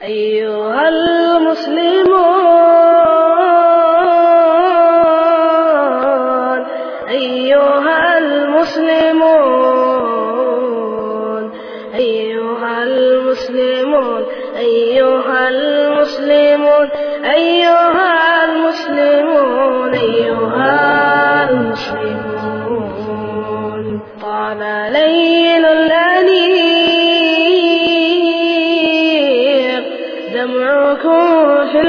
أيها المسلمون أيها المسلمون أيها المسلمون أيها المسلمون أيها المسلمون أيها المسلمون طال ليل الأنيق دمعكم في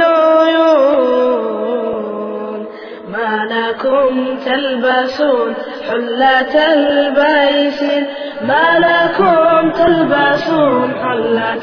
العيون ما لكم تلبسون حلة البيسين ما لكم تلبسون حلة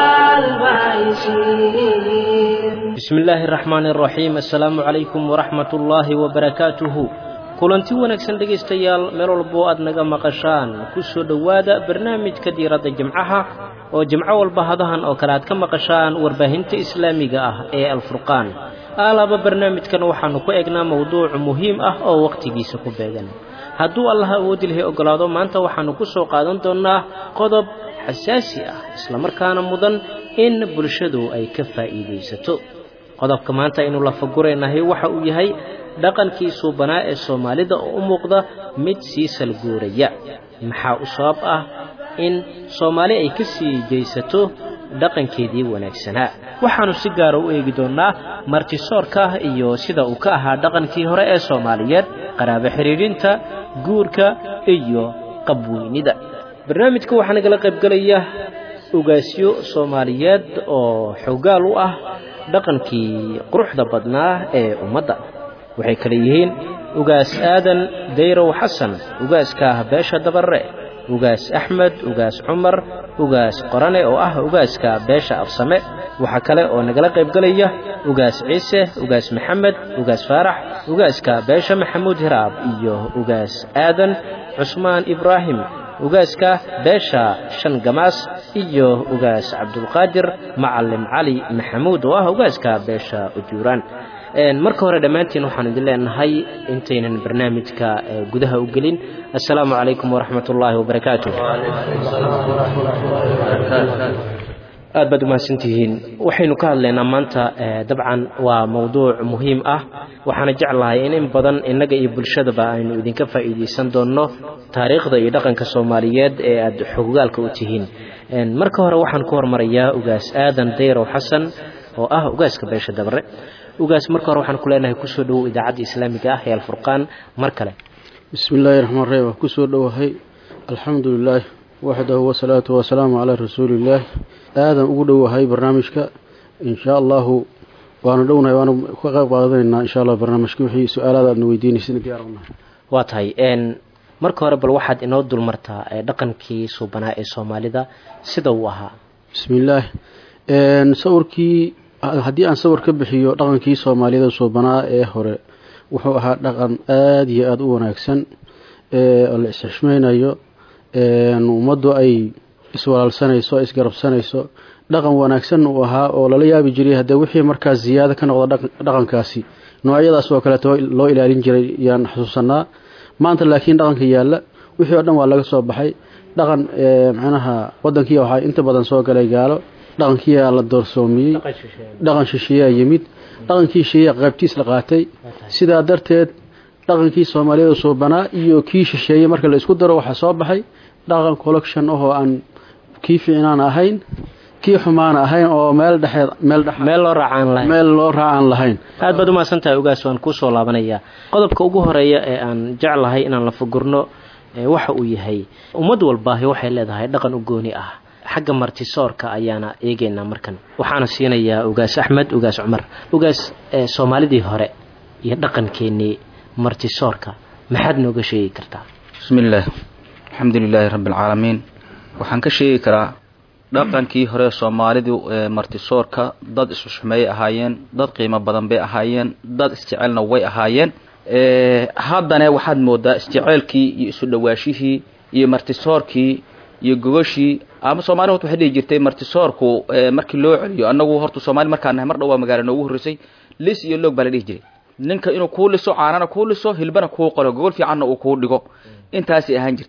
البيسين bismi illaahi araxmaani araxiim assalaamu calaykum waraxmat ullaahi wabarakaatuhu kulanti wanaagsan dhegaystayaal meel walbo aad naga maqashaan ku soo dhowaada barnaamijka diiradda jimcaha oo jimco walba hadahan oo kale aad ka maqashaan warbaahinta islaamiga ah ee alfurqaan aalaaba barnaamijkan waxaannu ku eegnaa mowduuc muhiim ah oo wakhtigiisa ku beegan hadduu allah awoodi lahay oggolaado maanta waxaannu ku soo qaadan doonnaa qodob xasaasi ah islamarkaana mudan in bulshadu ay ka faa'iidaysato qodobka maanta aynu lafaguraynahay waxa uu yahay dhaqankii suubanaa ee soomaalida oo u muuqda mid sii salguuraya maxaa u sabab ah in soomaali ay ka sii jaysato dhaqankeedii wanaagsanaa waxaannu si gaara u eegi doonnaa martisoorka iyo sida uu ka ahaa dhaqankii hore ee soomaaliyeed qaraabo xidhiidhinta guurka iyo qabweynida barnaamijka waxaa nagala qaybgelaya ugaasyo soomaaliyeed oo xoogaal u ah dhaqankii quruxda badnaa ee ummadda waxay kale yihiin ugaas aadan dayrow xasan ugaaska beesha dabarre ugaas axmed ugaas cumar ugaas qorane oo ah ugaaska beesha afsame waxaa kale oo nagala qaybgelaya ugaas ciise ugaas maxamed ugaas faarax ugaaska beesha maxamuud hiraab iyo ugaas aadan cusmaan ibraahim ugaaska beesha shan gamaas iyo ugaas cabdulqaadir macalim cali maxamuud oo ah ugaaska beesha ujuuraan marka hore dhammaantiin waxaan idin leenahay intaynan barnaamijka gudaha u gelin assalaamu calaykum waraxmat ullaahi wabarakaatu aad baad umahadsantihiin waxaynu ka hadlaynaa maanta dabcan waa mowduuc muhiim ah waxaana jeclahay in in badan innaga iyo bulshadaba aynu idinka faa'iidaysan doonno taariikhda iyo dhaqanka soomaaliyeed ee aad xogogaalka u tihiin marka hore waxaan ku hormarayaa ugaas aadan dayrow xasan oo ah ugaaska beesha dabarre ugaas marka hore waxaan ku leenahay kusoo dhowow idaacadda islaamiga ah ee alfurqaan mar kale bismi illaahi raxmaan raxiim waa kusoo dhowahay alxamdu lilaah waxdahu wasalaatu wasalaamu calaa rasuuliillaah aadan ugu dhowahay barnaamijka inshaa allahu waanu dhownahay waanu ka qayb qaadanaynaa insha allah barnaamijka wixii su-aalaada aadna weydiinaysana diyaar unahay waa tahay marka hore bal waxaad inoo dulmartaa dhaqankii suubanaa ee soomaalida sida uu ahaa bismi illaah sawirkii haddii aan sawir ka bixiyo dhaqankii soomaaliyada suubanaa ee hore wuxuu ahaa dhaqan aada iyo aada u wanaagsan oo la is-xishmaynayo ummaddu ay iswalaalsanayso isgarabsanayso dhaqan wanaagsan uu ahaa oo lala yaabi jiray haddee wixii markaas ziyaado ka noqda dhaqankaasi noocyadaas oo kaleeto loo ilaalin jiray yaan xusuusanaa maanta laakiin dhaqanka yaalla wixii oo dhan waa laga soo baxay dhaqan macnaha wadankii waxaa inta badan soo galay gaalo dhaqankiiyaa la doorsoomiyey dhaqan shisheeyaa yimid dhaqankii shisheeyaa qaybtiis la qaatay sidaa darteed dhaqankii soomaaliyada suubanaa iyo kii shisheeye marka la isku daro waxaa soo baxay dhaqan collection ahoo aan kii fiicnaan ahayn kii xumaana ahayn oo meel dhexeed meel dhex meel loo raacaan lahayn meel loo raacaan lahayn aad baad umahadsan tahay ugaas waan kuu soo laabanayaa qodobka ugu horeeya ee aan jeclahay inaan la fugurno waxa uu yahay ummad walbaahi waxay leedahay dhaqan u gooni ah xagga martisoorka ayaana eegaynaa markan waxaana siinayaa ugaas axmed ugaas cumar ugaas soomaalidii hore iyo dhaqankeennii martisoorka maxaad nooga sheegi kartaa bismi illaah alxamdu lilaahi rabbi alcaalamiin waxaan ka sheegi karaa dhaqankii hore soomaalidu martisoorka dad isxushmeeyay ahaayeen dad qiimo badan bay ahaayeen dad isjecelna way ahaayeen haddana waxaad moodaa isjeceelkii iyo isu dhawaashihii iyo martisoorkii iyo gogoshii ama soomali horta waxay dhihi jirtay martisoorku markii loo celiyo annagu horta soomaali markaan nahay mar dhow waa magaala noogu horreysay lis iyo loog baa la dhihi jiray ninka inuu kuu liso caanana kuu liso hilbana kuu qolo gogol fiicanna uu kuu dhigo intaasay ahaan jirtay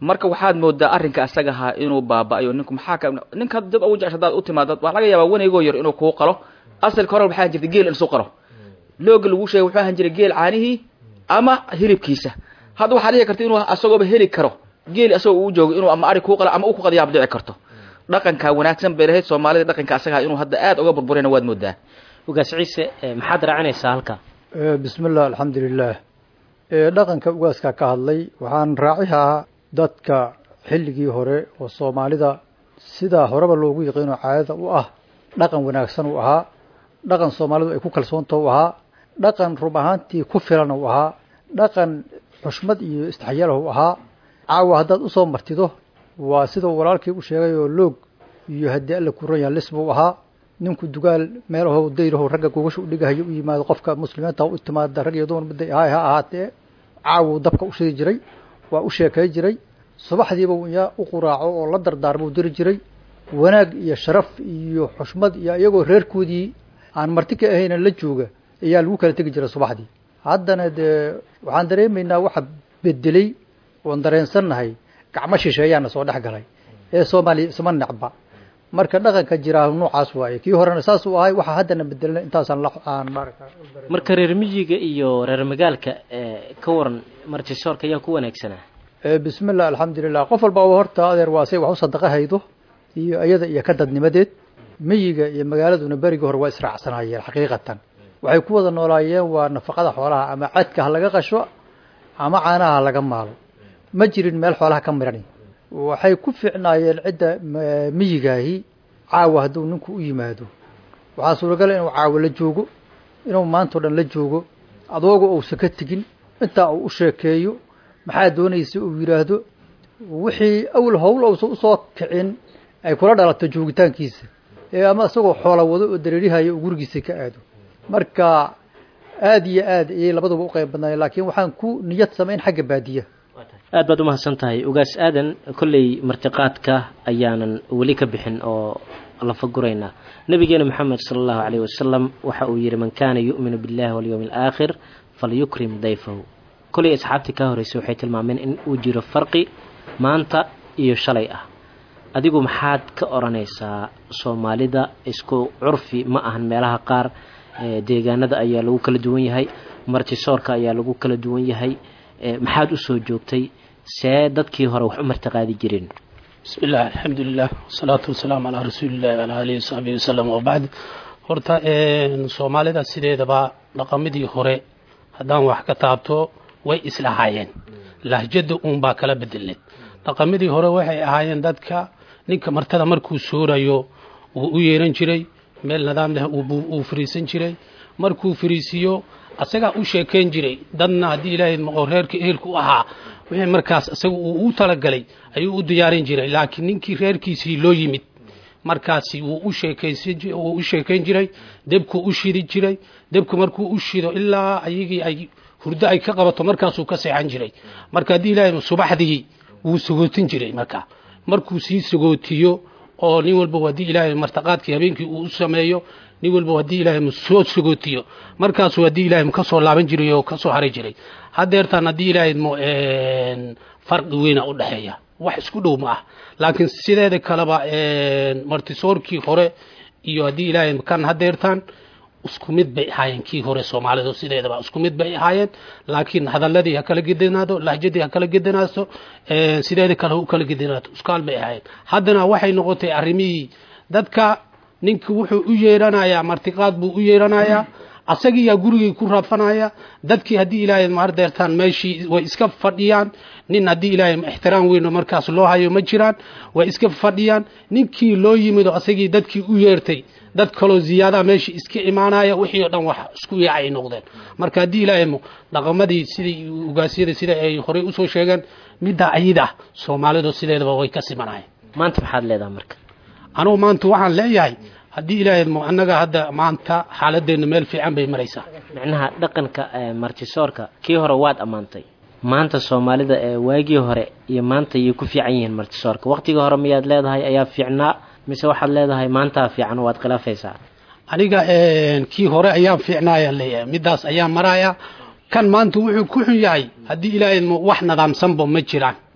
marka waxaad moodaa arrinka asaga ahaa inuu baaba-ayo ninku maxaa ka ninka dib ugu jecesha hadaad u timaado waxaa laga yaabaa wanaygoo yar inuu kuu qalo asalka hore waxaa jirta geel in isu qalo looga lagu sheegay wuxuu ahaan jiray geel caanihii ama hilibkiisa hadda waxaa dhici karta inuu asagooba heli karo geeli asagoo uu joogo inuu ama ari kuu qalo ama u ku qadiyaab dhici karto dhaqanka wanaagsan bay lahayd soomaalida dhaqanka asaga ahaa inuu hadda aad uga burburayna waad moodaa ugaas ciise maxaad raacinaysaa halka bismi illah alxamdu lilah dhaqanka ugaaskaa ka hadlay waxaan raacihaa dadka xilligii hore oo soomaalida sidaa horeba loogu yaqiino caadada u ah dhaqan wanaagsan uu ahaa dhaqan soomaalidu ay ku kalsoonta u ahaa dhaqan rub ahaantii ku filan uu ahaa dhaqan xushmad iyo istixyaalah u ahaa caawa haddaad usoo martido waa sidau walaalkii u sheegay oo loog iyo haddii alla kuran yaha lis buu ahaa ninku dugaal meelaho dayraho ragga gogasha u dhigahayo u yimaado qofka muslimiinta u timaada rag iyo dumar midday ahay ha ahaatee caawu dabka u shidi jiray waa u sheekay jiray subaxdiiba yaa u quraaco oo la dardaarma u diri jiray wanaag iyo sharaf iyo xushmad iyo iyagoo reerkoodii aan marti ka ahayna la jooga ayaa lagu kala tegi jiray subaxdii haddana dee waxaan dareemaynaa waxa bedelay oon dareensannahay gacmo shisheeyaana soo dhex galay ee soomaaliya isma necba marka dhaqanka jiraa noocaas waaye kii horena saas uu ahay waxaa haddana bedelna intaasaan aan marka reer miyiga iyo reer magaalka ka waran martisoorka ayaa ku wanaagsanaa bismi llah alxamdulilah qof walba horta adeer waa say wax u sadaqa haydo iyo iyada iyo ka dadnimadeed miyiga iyo magaaladuna berigii hore waa israacsanayeen xaqiiqatan waxay ku wada noolaayeen waa nafaqada xoolaha ama cadka ha laga qasho ama caanaha ha laga maalo ma jirin meel xoolaha ka mirani waxay ku fiicnaayeen cidda miyigaahi caawa hadduu ninku u yimaado waxaa suuragala inuu caawo la joogo inuu maantao dhan la joogo adooga uusan ka tegin intaa uu u sheekeeyo maxaa doonaysa uu yidhaahdo wixii awal howl uusan usoo kicin ay kula dhalato joogitaankiisa ee ama isagoo xoola wado oo dareerihayo uu gurigiisa ka aado marka aada iyo aad ayay labaduba u qayb badnaayeen laakiin waxaan ku niyad samayn xagga baadiya aad baad umahadsan tahay ugaas aadan kolley martiqaadka ayaanan weli ka bixin oo lafaguraynaa nabigeena moxamed sala allahu caleyh wasalam waxa uu yidhi man kaana yu'minu billahi walyowmi alaakhir falyukrim dayfahu kolley asxaabtii kaa horreysay waxay tilmaameen in uu jiro farqi maanta iyo shalay ah adigu maxaad ka odhanaysaa soomaalida isku curfi ma ahan meelaha qaar deegaanada ayaa lagu kala duwan yahay martisoorka ayaa lagu kala duwan yahay maxaad usoo joogtay see dadkii hore wax u martiqaadi jireen bismi illah alxamdu lilah wasalaatu wasalaamu calaa rasuulillahi wala alihi wasaxbihi wasalam wabacd horta soomaalida sideedaba dhaqamadii hore haddaan wax ka taabto way islahaayeen lahjada uunbaa kala bedelneed dhaqamadii hore waxay ahaayeen dadka ninka martada markuu soorayo wuu u yeeran jiray meel nidaam leh uu fariisan jiray markuu fariisiiyo asagaa u sheekayn jiray dadna haddii ilaahay maqo reerka ehelku u ahaa wixii markaas isaga uu u talagalay ayuu u diyaarin jiray laakiin ninkii reerkiisii loo yimid markaasi wuu u sheekaysanwuu u sheekayn jiray debkuu u shidi jiray debku markuu u shido ilaa ayagii ay hurdo ay ka qabato markaasuu ka seexan jiray marka haddii ilaahay subaxdii wuu sagootin jiray marka markuu sii sagootiyo oo nin walba haddii ilaahay martaqaadkii habeenkii uu u sameeyo nin walba haddii ilaahay soo sagootiyo markaasuu haddii ilaahay ka soo laaban jiray oo ka soo haray jiray haddeertaan haddii ilaahay farqi weyna u dhexeeya wax isku dhow ma ah laakiin sideeda kaleba martisoorkii hore iyo haddii ilaahay kan haddeertaan isku mid bay ahaayeen kii hore soomaalidu sideedaba isku mid bay ahaayeen laakiin hadaladii ha kala gedanaado lahjadii ha kala gedanaaso sideeda kale u kala gedanaato iskaal bay ahaayeen haddana waxay noqotay arrimihii dadka ninki wuxuu u yeeranayaa martiqaad buu u yeeranayaa asagiyaa gurigii ku raafanaya dadkii haddii ilaahay maardeertaan meeshii way iska fadhiyaan nin haddii ilaahay ixtiraam weyn oo markaas loo hayo ma jiraan way iska fadhiyaan ninkii loo yimido asagii dadkii u yeertay dad kaloo ziyaadaha meeshii iska imaanaya wixii oo dhan wax isku yaacay noqdeen marka haddii ilaahay dhaqamadii sidai ugaasyada sida ay horey usoo sheegeen middaa ayida soomaalidu sideedaba way ka simanayeen maanta maxaad leedahay marka anugu maanta waxaan leeyahay haddii ilaahay annaga hadda maanta xaaladeenna meel fiican bay maraysaa micnaha dhaqanka martisoorka kii hore waad ammaantay maanta soomaalida ee waagii hore iyo maanta ayay ku fiican yihiin martisoorka waqtigii hore miyaad leedahay ayaa fiicnaa mise waxaad leedahay maantaa fiican waad khilaafaysaa aniga kii hore ayaan fiicnaayaan leeyahay middaas ayaan maraya kan maanta wuxuu ku xun yahay haddii ilaahay wax nadaamsanba ma jiraan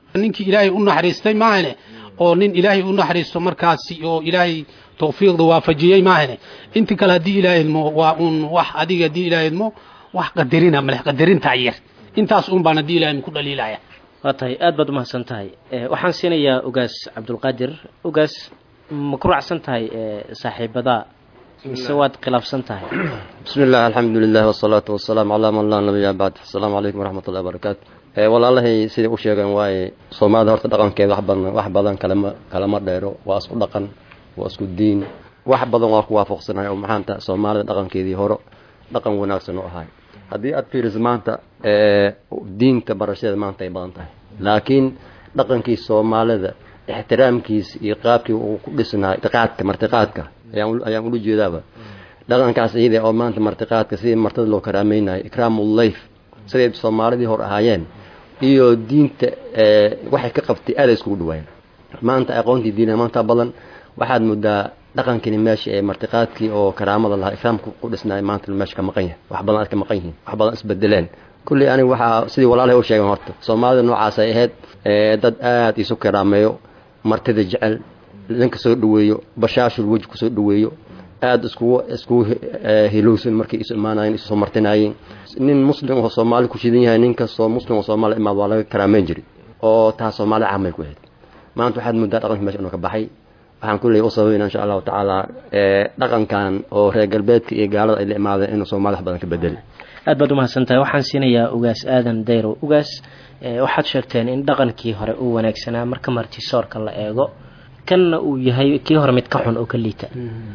ninkii ilaahay u naxariistay maahane oo nin ilaahay u naxariisto markaasi oo ilaahay tawfiiqda waafajiyey maahane inti kale haddii ilaahay idmo waa uun wax adiga haddii ilaahay idmo wax qadarina maleh qadarintaa yar intaas uun baan haddii ilaahay ku dhaliilaya waa tahay aad baad umahadsan tahay waxaan siinayaa ogaas cabdulqaadir ogaas ma ku raacsan tahay saaxiibada mise waad khilaafsan tahay bismi illah alxamdu lilah wasalaatu wasalaamu calaa man laa nabiya bacd asalaamu calaykum waraxmat ullahi barakaatu walaalahay siday u sheegeen waaye soomaalida horta dhaqankeeda wax badan wax badan kalama kalama dheero waa isku dhaqan waa isku diin wax badan waa ku waafaqsanahay oo maxaanta soomaalida dhaqankeedii hore dhaqan wanaagsan u ahay haddii aad fiiriso maanta diinta barashadeeda maanta ay badan tahay laakiin dhaqankii soomaalida ixtiraamkiisa iyo qaabkii uu ku dhisnaa itiqaadka martiqaadka ayaan ula jeedaaba dhaqankaas iyada oo maanta martiqaadka sidii martada loo karaamaynayo ikraamullayf siday soomaalidii hor ahaayeen iyo diinta waxay ka qabtay aaday iskugu dhawaayeen maanta aqoontii diina maanta badan waxaad moodaa dhaqankini meesha ee martiqaadkii oo karaamada lahaa ikraamka ku dhisnaay maanta meesha ka maqan yahay wax badan aad ka maqan yihiin wax badan isbedeleen kulley aniga waxaa sidii walaalahay u sheegeen horta soomaalida noocaas ay ahayd dad aad isu karaameeyo martida jecel ninka soo dhaweeyo bashaashul weji kusoo dhaweeyo aada iskugu iskugu hilowsan markay isu imaanayeen isu soo martinaayeen nin muslim oo soomaali ku shidan yahay nin kastoo muslim oo soomaali imaad waa laga karaameyn jiray oo taas soomaali caamay ku ahayd maanta waxaad moodaa dhaqanka meesha inuu ka baxay waxaan kulley u sababayna insha allahu tacaala dhaqankan oo reer galbeedka iyo gaalada ay la imaadeen inuu soomaali wax badan ka bedeli aad baad umahadsan tahay waxaan siinayaa ugaas aadan dayro ugaas waxaad sheegteen in dhaqankii hore uu wanaagsanaa marka martisoorka la eego kanna uu yahay kii hore mid ka xun oo ka liita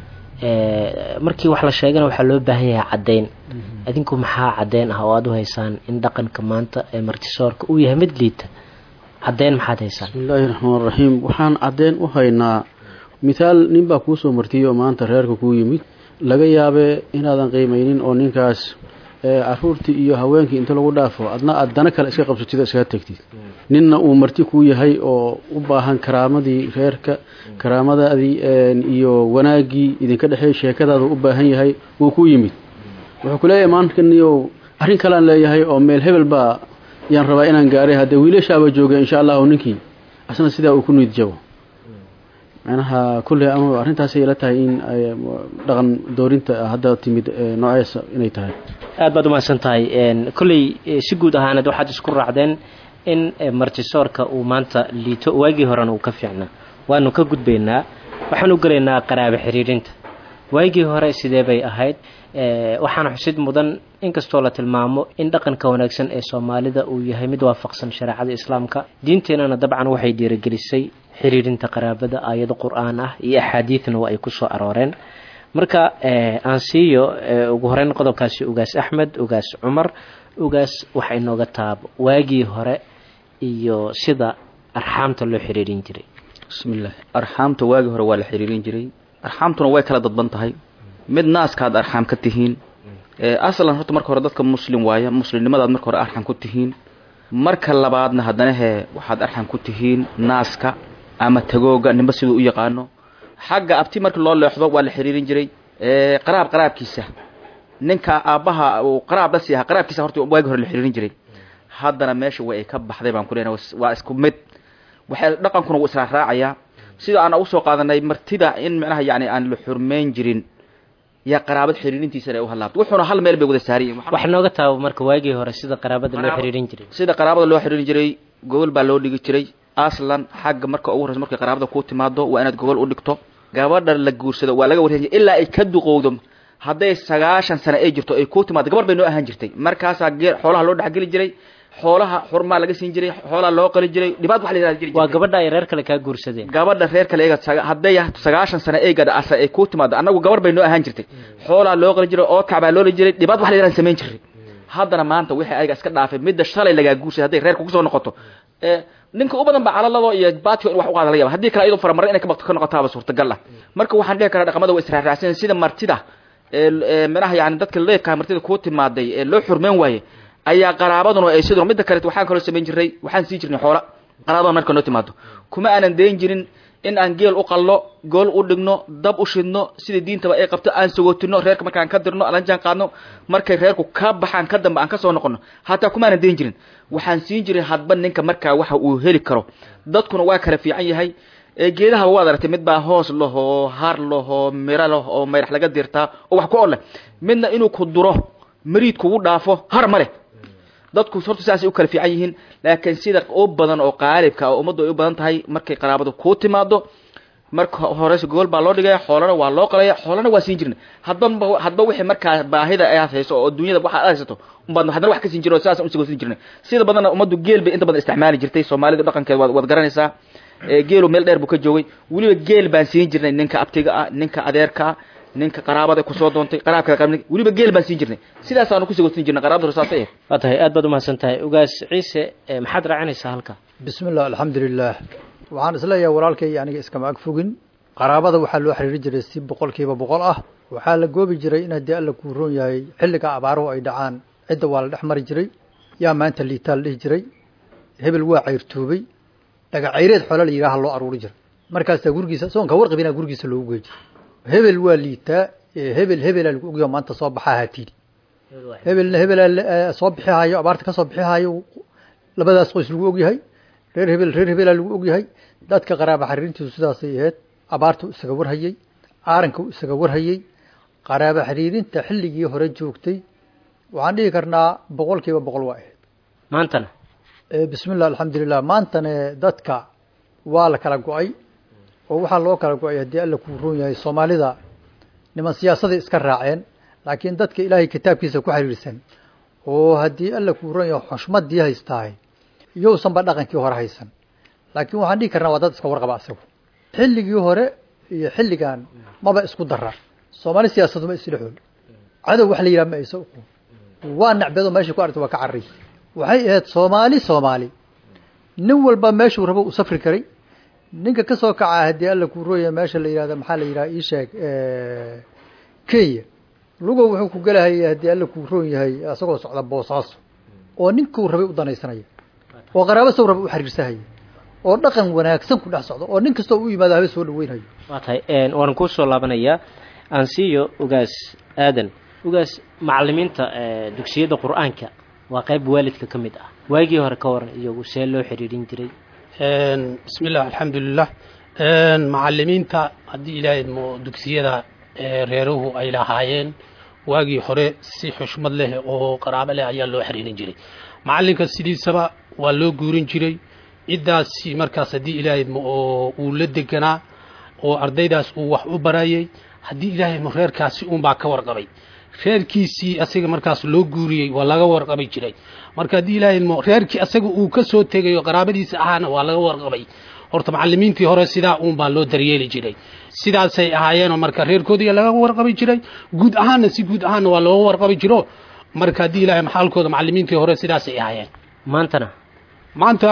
markii wax la sheegana waxaa loo baahan yahay caddayn adinku maxaa caddayn ah oo aada u haysaan in dhaqanka maanta ee martisoorka uu yahay mid liita caddayn maxaad haysaan bismillaahi raxmaan raxiim waxaan caddeyn u haynaa mithaal nin baa kuu soo martiyey oo maanta reerka kuu yimid laga yaabee inaadan qiimaynin oo ninkaas caruurtii iyo haweenkii inta lagu dhaafo adna aad dana kale iska qabsatid oo iskaga tegtid ninna uu marti kuu yahay oo u baahan karaamadii reerka karaamadaadii iyo wanaaggii idinka dhexeey sheekadaada u baahan yahay wuu ku yimid wuxuu ku leeyahay maankaniyow arrin kalean leeyahay oo meel hebel baa yaan rabaa inaan gaaray haddee wiilashaaba jooga insha allahu ninkii asna sidaa uu ku niid jabo macnaha kulley ama arrintaasay ila tahay in dhaqan doorinta hadda timid noocees inay tahay aad baad umahadsan tahay kolley si guud ahaaneed waxaad isku raacdeen in martisoorka uu maanta liito waagii horena uu ka fiicnaa waanu ka gudbaynaa waxaan u gelaynaa qaraabo xiriirinta waagii hore sidee bay ahayd waxaana xusid mudan inkastoo la tilmaamo in dhaqanka wanaagsan ee soomaalida uu yahay mid waafaqsan shareecada islaamka diinteenana dabcan waxay dhiirigelisay xiriirinta qaraabada aayado qur-aan ah iyo axaadiidna waa ay ku soo arooreen marka aan siiyo ugu horeyn qodobkaasi ugaas axmed ugaas cumar ugaas waxa inooga taabo waagii hore iyo sida arxaamta loo xiriirin jiray bismillaah arxaamta waagii hore waa la xiriirin jiray arxaamtuna way kala dadban tahay mid naaskaad arxaam ka tihiin aslan horta marka hore dadka muslim waaya muslimnimadaad marka hore arxam ku tihiin marka labaadna haddana hee waxaad arxam ku tihiin naaska ama tagooga ninba siduu u yaqaano xagga abti markii loo leexdo waa la xiriirin jiray qaraab qaraabkiisa ninka aabbaha uu qaraab la sii ahaa qaraabkiisa horta waagi hore la xiriirin jiray haddana meesha way ay ka baxday baan ku leenahay waa isku mid waxay dhaqankuna wuu israa raacayaa sida aan usoo qaadanay martida in macnaha yani aan la xurmeyn jirin yaa qaraabad xiriirintiisana ay u halaabto wuxuuna hal meel bay wada saariyiin wax nooga taabo marka waagii hore sida qaraabada loo xiriirin jiray sida qaraabada loo xiriirin jiray gogol baa loo dhigi jiray aslan xagga marka ugu horeysa markay qaraabada ku timaado waa inaad gogol u dhigto gabadha la guursado waa laga warhey ilaa ay ka duqowdo hadday sagaashan sano ay jirto ay ku timaado gabar bay noo ahaan jirtay markaasaa gee xoolaha loo dhexgeli jiray xoolaha xurmaa laga siin jiray xoolaha loo qali jiray dhibaat wax la yihahda jiri waa gabadha ay reer kale kaa guursadeen gabadha reer kale eega hadday sagaashan sano ay gadha asa ay ku timaado annagu gabar bay noo ahaan jirtay xoolaha loo qali jiray oodkac baa loola jiray dhibaat wax la yihahda samayn jiray haddana maanta wixii ayaga iska dhaafay midda shalay lagaa guursaday hadday reerka kusoo noqoto ninka u badan ba calalado iyo baatio in wax u qaada laga yaba haddii kale ayadoo faramarre inay ka baqto ka noqotaaba suurtagal ah marka waxaan dhihi karaa dhaqamada waa israarraacsan sida martida manaha yani dadka leefkaa martida kuu timaaday ee loo xurmeyn waaye ayaa qaraabaduna ay sidoo midda kaleet waxaan kaloo samayn jiray waxaan sii jirnay xoola qaraabada marka noo timaado kuma aanan dayn jirin in aan geel u qallo gool u dhigno dab u shidno sida diintaba ay qabto aan sagootino reerka markaan ka dirno aan la jaan qaadno markay reerku ka baxaan ka dambe aan ka soo noqono hataa kumaanan dayn jirin waxaan siin jiray hadba ninka markaa waxa uu heli karo dadkuna waa kala fiican yahay ee geedahaba waad aragtay mid baa hoos lahoo har lahoo miro lah oo mayrax laga dirtaa oo wax ku or leh midna inuu ku duro mariid kugu dhaafo har ma leh dadku horta sidaasay u kala fiican yihiin laakiin sida u badan oo qaalibka oo ummaddu ay u badan tahay markay qaraabadu kuu timaado marka horeyse gogol baa loo dhigaya xoolana waa loo qalaya xoolana waa siin jirna hadba hadba wixii markaa baahida aad hayso oo dunyada waxa aad haysato umbaad haddana wax ka siin jirna oo sidaas usigoosin jirna sida badanna ummaddu geel bay inta badan isticmaali jirtay soomaalida dhaqankeeda waad waad garanaysaa geelu meel dheer buu ka joogay weliba geel baan siin jirnay ninka abtiga ah ninka adeerka ah ninka qaraabada kusoo doontay qaraabka qabnay weliba geel baan siin jirnay sidaasaanu ku sigoosin jirnay qaraabada rasaasay ahayd waa tahay aad baad umahadsan tahay ugaas ciise maxaad raacinaysaa halka bismi illah alxamdu lilah waxaan isleeyahay walaalkay aniga iskama ag fogin qaraabada waxaa loo xiriiri jiray si boqolkiiba boqol ah waxaa la goobi jiray in haddii alla kuu roon yahay xilliga abaaruhu ay dhacaan cidda waa la dhex mari jiray yaa maanta liitaa la dhihi jiray hebel waa cayrtoobay dhagacayreed xoolo la yidhaha loo aruuri jiray markaasaa gurigiisa soonka warqabina gurigiisa loogu gey jiray hebel waa liitaa hebel hebelaa lagu ogyaho maanta soo baxaa hatiidi hebelna hebelaa soo bixi hayo abaarta ka soo bixi hayo labadaas qoys lagu ogyahay reer hebel reer hebelaa lagu ogyahay dadka qaraaba xiriirintiisu sidaasay ahayd abaartu isaga warhayey aaranku isaga warhayey qaraaba xiriirinta xilligii hore joogtay waxaan dhihi karnaa boqol kiiba boqol waa ahayd maantana bismi llah alxamdulilah maantane dadka waa la kala go-ay oo waxaa loo kala go-ay haddii alla kuu roon yahay soomaalida niman siyaasaday iska raaceen laakiin dadka ilaahay kitaabkiisa ku xiriirsan oo haddii alla kuu roon yahay xushmadii haystahay iyousanba dhaqankii hore haysan laakiin waxaan dhihi karnaa waa dad iska warqaba asagu xilligii hore iyo xilligan maba isku dara soomaali siyaasadu ma isdhexool cadow wax la yidhaha ma aysa uqoon waa nacbedo meeshay ku aragta waa ka carray waxay ahayd soomaali soomaali nin walba meeshuu rabo u safri karay ninka ka soo kaca haddii alla kuu rooya meesha la yihahda maxaa la yidhaha iisheeg kenya lugow wuxuu ku gelahaya haddii alla kuu roon yahay isagoo socda boosaaso oo ninkuu rabay u danaysanaya oo qaraabo sow raba u xiriirsahaya oo dhaqan wanaagsan ku dhex socdo oo nin kastoo u yimaado habe soo dhaweynayo waa tahay waan kuu soo laabanayaa ansiyo ugaas aadan ugaas macalimiinta dugsiyada qur-aanka waa qayb waalidka ka mid ah waagii hore ka waran iyagu see loo xiriirin jiray bismi illah alxamdulilah macalimiinta haddii ilaahay mo dugsiyada reeruhu ay lahaayeen waagii hore si xushmad leh oo qaraabo leh ayaa loo xiriirin jiray macalinka sidiisaba waa loo guurin jiray ciddaasi markaas haddii ilaahay mo oo uu la deganaa oo ardaydaas uu wax u barayay haddii ilaahay mo reerkaasi uunbaa ka warqabay reerkiisii asaga markaas loo guuriyey waa laga warqabi jiray marka haddii ilaahay mo reerkii asaga uu ka soo tegayo qaraabadiisa ahaana waa laga warqabay horta macalimiintii hore sidaa uun baa loo daryeeli jiray sidaasay ahaayeenoo marka reerkoodii laga warqabi jiray guud ahaanna si guud ahaanna waa looga warqabi jiro marka haddii ilaahay maxaalkooda macalimiintii hore sidaasay ahaayeen maantana maanta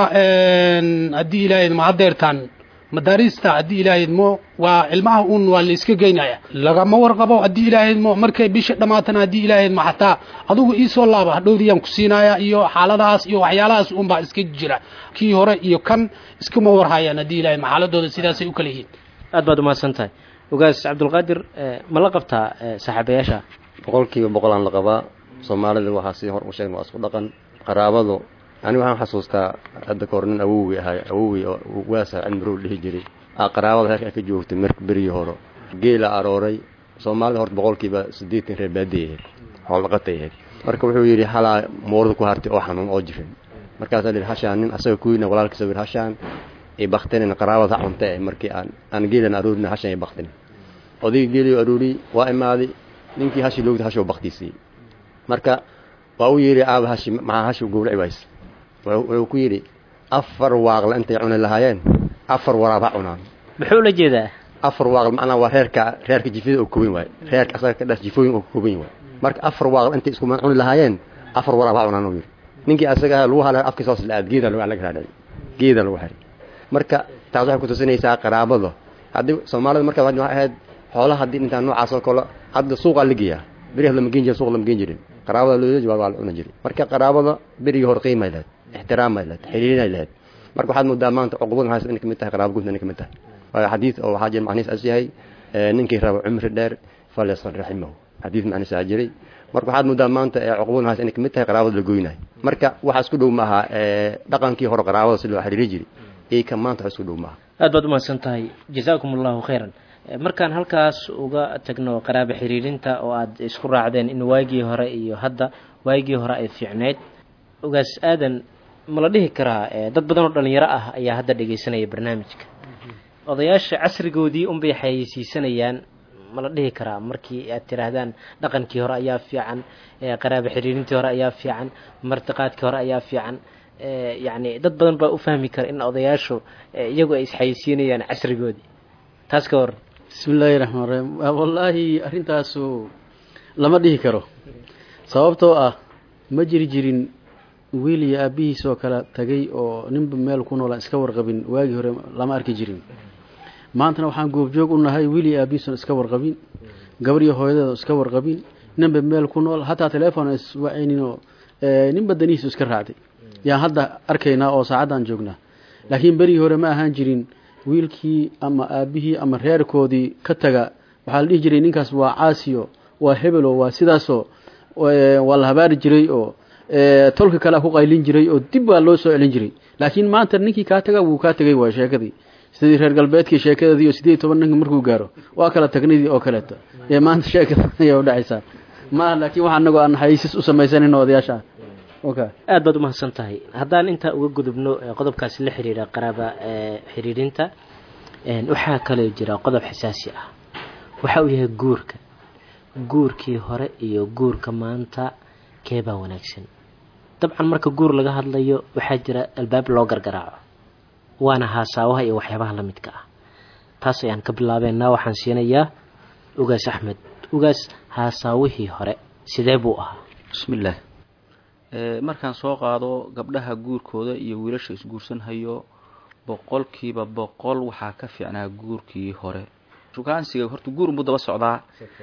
haddii ilaahay ma hadeertaan madaarista haddii ilaahay mo waa ilmaha un waa la iska geynaya lagama warqabo haddii ilaahay mo markay bisha dhamaatana haddii ilaahay ma xataa adugu iisoo laaba hadhowdiyaan ku siinaya iyo xaaladahaas iyo waxyaalahaas un baa iska jira kii hore iyo kan iskama warhayaan haddii ilaahay ma xaaladooda sidaasay u kala yihiin aad baad umahadsan tahay ugaas cabdulqaadir ma la qabtaa saaxiibayaasha boqol kiiba boqol aan la qabaa soomaalida waxaa si hor u sheegna waa isku dhaqan qaraabadu ani waxaan xasuustaa hadda kahor nin awowgii ahay awowgii oo waasa cilmirow dhihi jiray aa qaraabada heerka ay ka joogtay mar berigii hore geela arooray soomaalida horta boqolkiiba siddeetan reer baadiya ahayd xoolaqatay ahayd marka wuxuu yidhi halaa moorda ku hartay oo xanuun oo jirin markaasaa lihi hashaan nin asaga kuyina walaalkiisa yidhi hashaan ay baktinin qaraabada ha cunta markii aan aan geelan aroorina hashaan ay baktinin odayga geeliyo aroori waa imaaday ninkii hashi loogta hashoo baktiisiyey marka waa u yidhi aaba hashi maxaa hashi gowraci wayse wuxuu ku yidhi afar waaqle intay cuni lahaayeen afar waraab ha cunaan muxuu la jeedaa afar waaqle macnaa waa reerka reerka jifada oo kooban waaye reerka asaga ka dhas jifooyin oo kooban waaye marka afar waaqle intay isku cuni lahaayeen afar waraab ha cunaan uu yidhi ninkii asaga lagu halay afkiisa hoos la aad geeda lagu laga raadhay geeda lagu xiray marka taas waxay ku tusinaysaa qaraabada haddii soomaalida markaa waxay ahayd xoolaha haddii intaan noocaas oo kale hadda suuqaa la geeyaa beriyaha lama geen jirin suuq lama geen jirin qaraabada loola jawaab waa la cuna jiray marka qaraabada berigii hore qiimay lahayd ixtiraamay lahayd xiriirinay lahayd marka waxaad moodaa maanta cuqubada haysa inay kamid tahay qaraabo guud inay kamid tahay waayo xadiid oo waxaa jira macnihiis as yahay ninkii rabo cumri dheer falyasal raximahu xadiid macnihiis aa jiray marka waxaad moodaa maanta cuqubada haas inay kamid tahay qaraabada la goynayo marka waxaa isku dhow maaha dhaqankii hore qaraabada si loo xiriiri jiray iyo kan maanta wax isku dhow maaha aad baad umahadsan tahay jazaakum allahu khayran markaan halkaas uga tagno qaraabo xiriirinta oo aad isku raacdeen in waagii hore iyo hadda waagii hore ay fiicneyd ogaas aadan ma la dhihi karaa dad badan oo dhalinyaro ah ayaa hadda dhegaysanaya barnaamijka odayaasha casrigoodii unbay xayeysiisanayaan ma la dhihi karaa markii aad tiraahdaan dhaqankii hore ayaa fiican qaraabo xiriirintii hore ayaa fiican martiqaadkii hore ayaa fiican yacni dad badan baa u fahmi kara in odayaashu iyagu ay isxayeysiinayaan casrigoodii taas ka hor bismi illaahi raxmaan raxiim wallaahi arrintaasu lama dhihi karo sababtoo ah ma jiri jirin wiil iyo aabbihiis oo kale tagay oo ninba meel ku noolaan iska warqabin waagii hore lama arki jirin maantana waxaan goobjoog u nahay wiil iyo aabbihiisoon iska warqabin gabar iyo hooyadeeda iska warqabin ninba meel ku nool hataa teleefon iswacayninoo ninba danihiisu iska raacday yaan hadda arkaynaa oo saacaddan joognaa laakiin berigii hore ma ahaan jirin wiilkii ama aabbihii ama reerkoodii ka taga waxaa la dhihi jiray ninkaas waa caasiyo waa hebelo waa sidaasoo waa la habaari jiray oo tolka kalea ku qaylin jiray oo dib baa loo soo celin jiray laakiin maanta ninkii kaa taga wuu kaa tegay waay sheekadii sidii reer galbeedkii sheekadeedii oo sideed iyo toban ninka markuu gaaro waa kala tagnidii oo kaleeto ee maanta sheekada ayaa udhacaysaa maaha laakiin waxa anagoo aan xaysis u samaysanin odayaasha okay aad baad umahadsan tahay haddaan intaa uga gudubno qodobkaasi la xiriira qaraaba xiriirinta waxaa kaloo jira qodob xasaasi ah waxa uu yahay guurka guurkii hore iyo guurka maanta keebaa wanaagsan dabcan marka guur laga hadlayo waxaa jira albaab loo gargaraaco waana haasaawaha iyo waxyaabaha la midka ah taas ayaan ka bilaabeynaa waxaan siinayaa ugaas axmed ugaas haasaawihii hore sidee buu ahaa bismillaah markaan soo qaado gabdhaha guurkooda iyo wiilasha isguursanhayo boqolkiiba boqol waxaa ka fiicnaa guurkii hore shukaansiga horta guur unbuu daba socdaa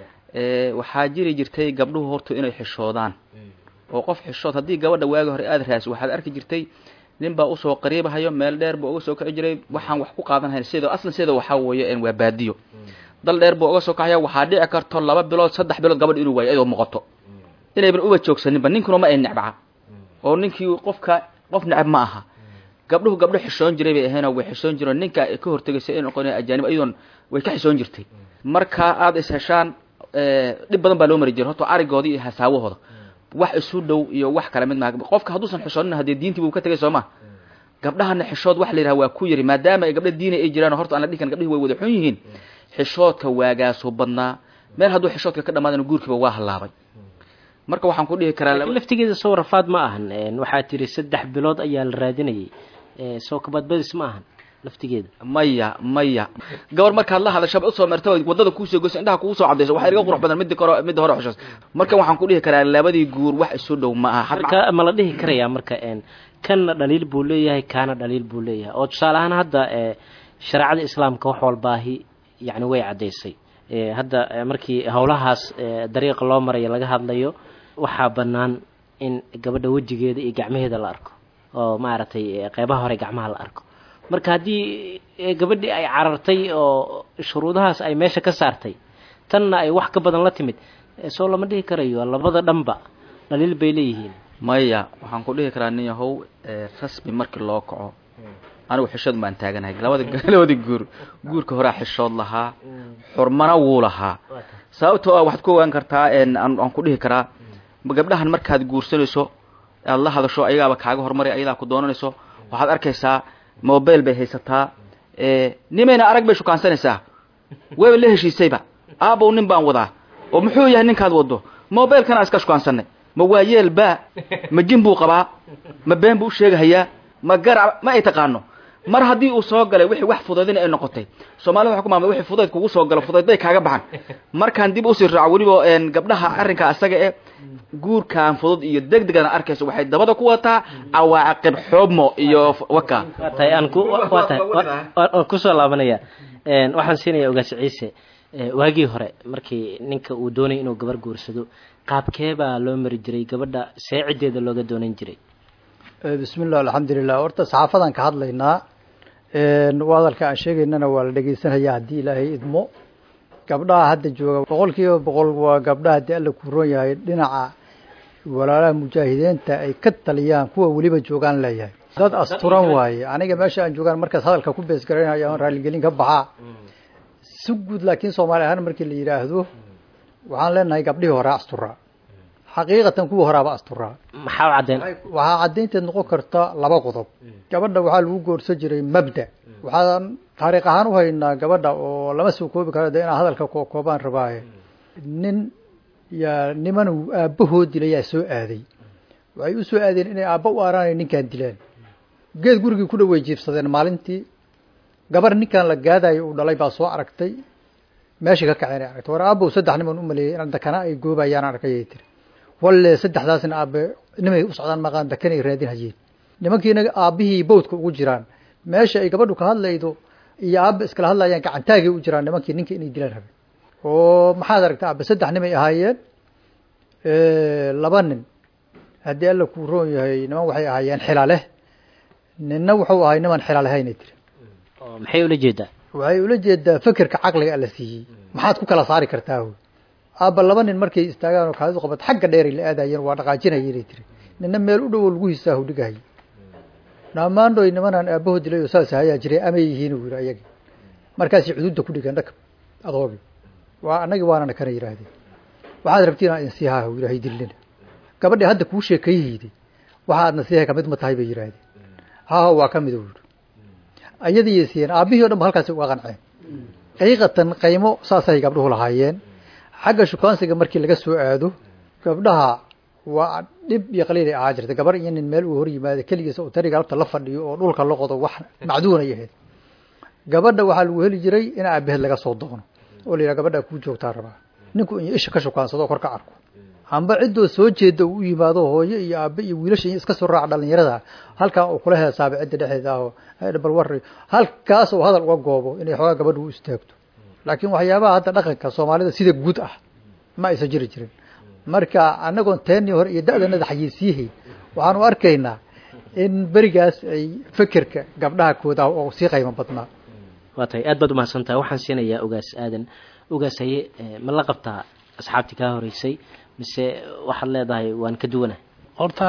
waxaa jiri jirtay gabdhuhu horta inay xishoodaan oo qof xishood haddii gabadha waagi hore aada raasi waxaad arki jirtay nin baa usoo qariibahayo meel dheer buu uga soo kici jiray waxaan wax ku qaadanhayn sida aslan sida waxaa weeye waa baadiyo dal dheer buu uga soo kaxaya waxaa dhici karto laba bilood saddex bilood gabadh inuu waayo iyadoo muuqato inayban uba joogsaninba ninkuna ma ay necbaca oo ninkii qofka qof necab ma aha gabdhuhu gabdho xishoon jiray bay ahaynoo way xishoon jireen ninka ka hortegaysa in noqon ajaanib iyadoon way ka xishoon jirtay marka aada is heshaan dhib badan baa loo mari jiray horta arigoodii iyo hasaawahooda wax isu dhow iyo wax kale mid maa qofka hadduusan xishoonin haddee diintii buu ka tegay soo ma gabdhahana xishood waxa la yidhaha waa ku yiri maadaama ay gabdha diina ay jiraan horta aan la dhihi karin gabdhihi way wada xun yihiin xishoodka waagaasoo badnaa meel hadduu xishoodka ka dhamaadana guurkiiba waa hallaabay marka waxaan ku dhihi karaa laakiin laftigeeda soo rafaad ma ahan waxaa tiri saddex bilood ayaa la raadinayay soo kabadbadis ma ahan laftigeeda maya maya gabar markaad la hadashaba usoo marta wadada kuusoo goyso indhaha kugu soo cadayso waxaa iga qurux badan midda kore midda hore xushoos marka waxaan ku dhihi karaa labadii guur wax isu dhow ma aha marka ma la dhihi karayaa marka kanna dhaliil buu leeyahay kaana dhaliil buu leeyahay oo tusaale ahaan hadda shareecada islaamka wax walbaahi yani way caddaysay hadda markii howlahaas dariiqa loo maraya laga hadlayo waxaa bannaan in gabadha wejigeeda iyo gacmaheeda la arko oo maaragtay qeybaha hore gacmaha la arko marka haddii gabadhii ay carartay oo shuruudahaas ay meesha ka saartay tanna ay wax ka badan la timid soo lama dhihi karayo labada dhanba dhaliil bay leeyihiin maya waxaan ku dhihi karaa nin yahow rasmi markii loo kaco anigu xishood baan taaganahay labada labada guur guurka horaa xishood lahaa xurmana wuu lahaa sababtoo ah waxaad ku ogaan kartaa aan ku dhihi karaa gabdhahan markaad guursanayso aada la hadasho ayagaaba kaaga horumary ayadaa ku doonanayso waxaad arkaysaa mobile bay haysataa nimayna arag bay shukaansanaysaa wayba la heshiisayba aabow nin baan wadaa oo muxuu yahay ninkaad wado mobilekana iska shukaansanay ma waayeel baa ma jin buu qabaa ma been buu u sheegahayaa ma garac ma ay taqaano mar haddii uu soo galay wixii wax fudaydin ay noqotay soomaalida waxa ku maamula wixii fudayd kugu soo galo fudayd bay kaaga baxan markaan dib usii raaco weliba gabdhaha arrinka asaga e guurkan fudud iyo deg degana arkayso waxay dabada ku wataa cawaaqib xubmo iyo waka waa tahay aan ku waa tahay waan kusoo laabanaya waxaan siinaya ogaas ciise waagii hore markii ninka uu doonay inuu gabar guursado qaabkee baa loo mari jiray gabadha see ciddeeda looga doonan jiray bismi llah alxamdulilah horta saxaafadan ka hadlaynaa hadalka aan sheegaynana waa la dhegeysanaya haddii ilaahay idmo gabdhaha hadda jooga boqol kiiba boqol waa gabdhaha haddii alla ku ron yahay dhinaca walaalaha mujaahidiinta ay ka taliyaan kuwa weliba joogaan leeyahay dad asturan waaye aniga meesha aan joogaan markaas hadalka ku beesgaraynaya aan raaligelin ka baxaa si guud laakiin soomaali ahaan markii la yidhaahdo waxaan leenahay gabdhihii hore asturaa xaqiiqatan kuwa horaaba asturaa maxaa cadeen waxaa caddaynteed noqon karta laba qodob gabadha waxaa lagu goorsan jiray mabda waxaan taariikh ahaan u haynaa gabadha oo lama soo koobi karo de inaan hadalka koobaan rabaaye nin yaa niman aabbahoo dilayaa soo aaday waxay u soo aadeen inay aabba u aaraanay ninkaan dilaan geed gurigii ku dhow way jiibsadeen maalintii gabar ninkan la gaadayo uu dhalay baa soo aragtay meesha ka kaceen ay aragtay war aabbow saddex niman u maleeyay in dakana ay goobayaan arkayay tiri walle saddexdaasna aabe nimay u socdaan maqaan dakan ay raadin hayeen nimankiina aabbihii bawdka ugu jiraan meesha ay gabadhu ka hadlaydo iyo aabba iskala hadlayaan gacantaagay u jiraan nimankii ninka inay dilaan rabeen oo maxaad aragtay aabe saddex nimay ahaayeen laba nin haddii alla kuu roon yahay niman waxay ahaayeen xilaaleh ninna wuxuu ahay niman xilaalehayna tiri maxay ula jeedaa waxay ula jeedaa fekerka caqliga alla siiyey maxaad ku kala saari kartaa wy aabba laba nin markay istaagaan oo kaadidu qabad xagga dheeray la aadayeen waa dhaqaajinaya inay tiri nina meel u dhowo lagu hisaahu dhigahay dhammaandhoy nimanaan aabbaho dilay oo saas hayaa jiray amay yihiin uu yidhi ayaga markaasay cuduudda ku dhigeen dhaka adoogi waa annagii waanana kana yidhaahdeen waxaad rabtiin aan insiihaa uu yidhahay dillina gabadhii hadda kuu sheekayhayday waxaadna siihay kamid ma tahay bay yidhaahdeen haha waa ka mid uu yidhi ayadiiy siiyeen aabbihii o dhan ba halkaasi uga qanceen xaqiiqatan qaymo saasay gabdhuhu lahaayeen xagga shukaansiga markii laga soo aado gabdhaha waa dhib iyo qaliilay ahaa jirta gabar iyo nin meel uu hor yimaado keligiisa uu tariga alta la fadhiyo oo dhulka la qodo wax macduunay ahayd gabadha waxaa lagu heli jiray in aabaheed laga soo doono oo la yidhaha gabadha kuu joogtaa rabaa ninku in isha ka shukaansado kor ka arko amba ciddoo soo jeeda uu u yimaado hooyo iyo aabe iyo wiilasha iska soo raaca dhalinyarada halkaa uu kula heesaaba cidda dhexeeda aho bal warri halkaas uu hadal uga goobo inay xoogaa gabadha u istaagto laakiin waxyaabaha hadda dhaqanka soomaalida sida guud ah ma aysan jiri jirin marka annagoon teennii hore iyo da-danada xayiisiyahayn waxaanu arkaynaa in berigaas ay fekerka gabdhaha koodaah oo sii qaymo badnaa waa tahay aad baad umahadsan tahay waxaan siinayaa ogaas aadan ogaas haye ma la qabtaa asxaabtii kaa horeysay mise waxaad leedahay waan ka duwanahay horta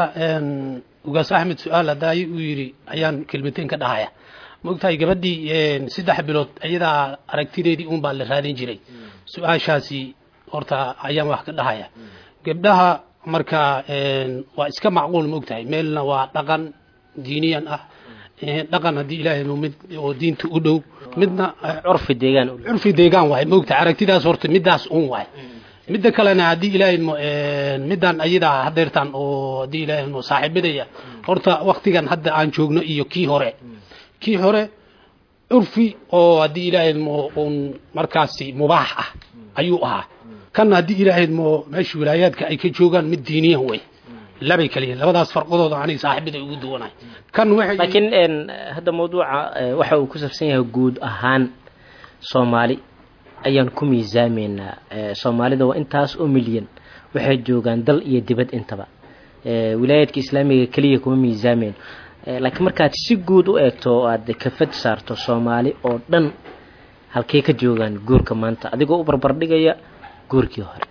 ugaas axmed su-aal haddaay uu yidhi ayaan kelmateen ka dhahaya ma ogtahay gabadhii saddex bilood iyadaa aragtideedii un baa la raadin jiray su-aashaasi horta ayaan wax ka dhahaya gabdhaha marka waa iska macquul ma ogtahay meelna waa dhaqan diiniyan ah dhaqan haddii ilaahay mid oo diinta u dhow midna curfi deegaan curfi deegaan waay ma ogtahay aragtidaas horta midaas un waay midda kalena haddii ilaahay midaan ayadaa hadeertaan oo haddii ilaahay saaxiibadaya horta waktigan hadda aan joogno iyo kii hore kii hore curfi oo haddii ilaahay un markaasi mubaax ah ayuu ahaa kanna haddii ilaahay mo meesha wilaayaadka ay ka joogaan mid diiniyan wey labay kaliya labadaas farqadooda aniga saaxiibada ugu duwanahay kan waxay laakiin hadda mawduuca waxa uu ku saabsan yahay guud ahaan soomaali ayaan ku miisaameynaa soomaalida waa intaas oo milyan waxay joogaan dal iyo dibad intaba wilaayaadka islaamiga keliya kuma miisaameyn laakiin markaad si guud u eegto oo aad kafad saarto soomaali oo dhan halkey ka joogaan guurka maanta adigoo u barbardhigaya guurkii hore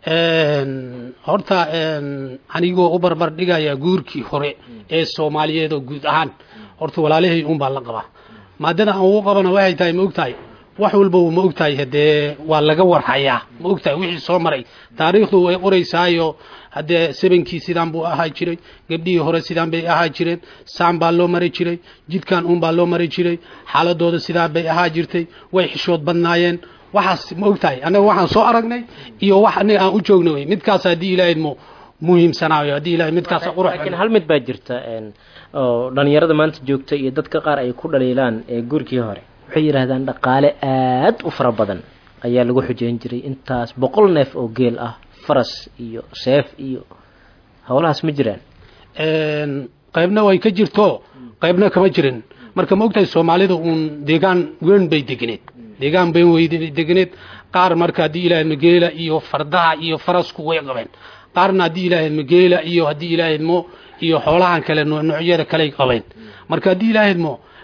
horta anigoo u barbar dhigaya guurkii hore ee soomaaliyeed oo guud ahaan horta walaalahay un baa la qabaa maadada aan ugu qabana waxay tahay ma ogtahay wax walba ma ogtahay hadee waa laga warhayaa ma ogtahay wixii soo maray taariikhdu way qoraysaayo haddee sebankii sidaan buu ahaa jiray gabdhihii hore sidaan bay ahaa jireen saan baa loo mari jiray jidkan un baa loo mari jiray xaaladooda sidaan bay ahaa jirtay way xishood badnaayeen waxaas ma ogtahay annaga waxaan soo aragnay iyo wax aniga aan u joogna wey midkaas haddii ilaahay mo muhiimsanaayo haddii ilahay midkaas qurux laakiin hal mid baa jirta oo dhalinyarada maanta joogta iyo dadka qaar ay ku dhaliilaan ee guurkii hore waxay yidhaahdaan dhaqaale aad u fara badan ayaa lagu xujeyn jiray intaas boqol neef oo geel ah faras iyo seef iyo howlahaas ma jiraan qaybna way ka jirto qaybna kama jirin marka ma ogtahay soomaalida uun deegaan weyn bay deganeed deegaan bayn way deganeed qaar marka haddii ilaahay mageela iyo fardaha iyo farasku way qabeen qaarna haddii ilaahay mageela iyo haddii ilaahay mo iyo xoolahan kale noocyada kaley qabeen marka haddii ilaahay mo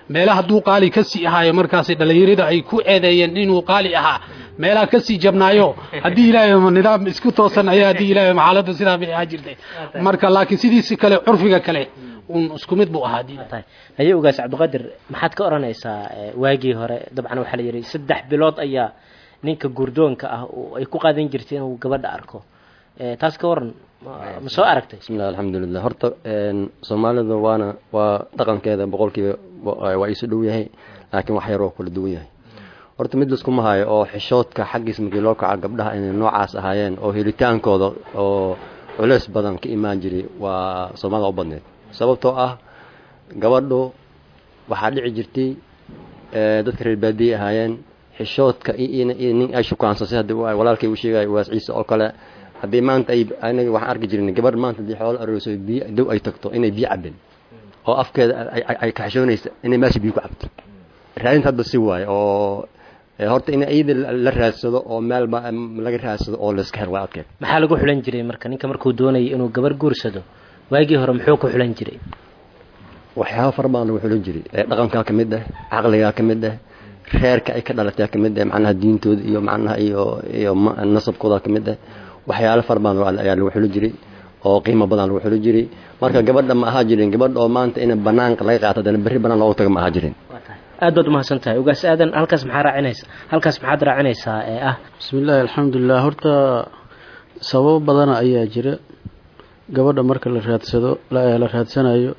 meelaha hadduu qaali ka sii ahaayo markaasi dhallinyarada ay ku eedeeyeen inuu qaali ahaa meelaha ka sii jabnaayo haddii ilaahay nidaam isku toosan ayaa haddii ilaahay xaaladda sidaa bay ahaa jirtay marka laakiin sidiisi kale curfiga kale un isku mid buu ahaa diin tahay haye ogaas cabdiqaadir maxaad ka odhanaysaa eh, waagii hore dabcan waxaa la yidhi saddex bilood ayaa ninka gurdoonka ah oo ay ku qaadan jirtay inuu gabadha arko Eh, taas ka waran ma- ma soo aragtay bismillahi alxamdulilah horta een, soomaalida waana waa dhaqankeeda boqolkiiba wa- waa isu dhow yahay laakiin wax yaroo kala duwan yahay horta mid laskuma hayo oo xishoodka xaggiis markii loo kaca gabdhaha inay noocaas ahaayeen oo helitaankooda oo culeys badan ka imaan jiray waa soomaalida u badneed sababtoo ah gabadhu waxaa dhici jirtay ee, dadka reer baadiye ahaayeen xishoodka iyo in- iyo nin ay shukaansasay haddii uu- walaalkay uu sheegay waas ciise oo kale haddii maanta ay anaga waxaan arki jirnay gabadh maanta haddii xoolo arooso biyo dow ay tagto inay biyo cabin oo afkeeda ay- ay- ay ka xishoonaysa inay meesha biyo ku cabto raadinta hadda si waaye oo ee, horta in iyada la- la raadsado oo meel ba laga raadsado oo layska hel waa adkeed maxaa lagu xulan jiray marka ninka markuu doonayay inuu gabar guursado waagii hore muxuu ku xulan jiray waxyaaba fara badan lagu xulin jiray ee dhaqankaa ka mid ah caqligaa ka mid ah reerka ay ka dhalatay ka mid ah macnaha diintooda iyo macnaha iyo iyo ma- nasabkooda ka mid ah waxyaalo fara badan waa- ayaa lagu xulin jiray oo qiimo badan lagu xulin jiray marka gabadha ma ahaa jirin gabadh oo maanta in banaanka laga qaato hadana berri banaan loogu tago ma ahaa jirin aad baad umahadsan tahay ogaas aadan halkaas maxaa raacinaysa halkaas maxaad raacinaysaa ee ah bismillaahi alxamdulilah horta sababo badana ayaa jira gabadha marka la raadsado la la raadsanayo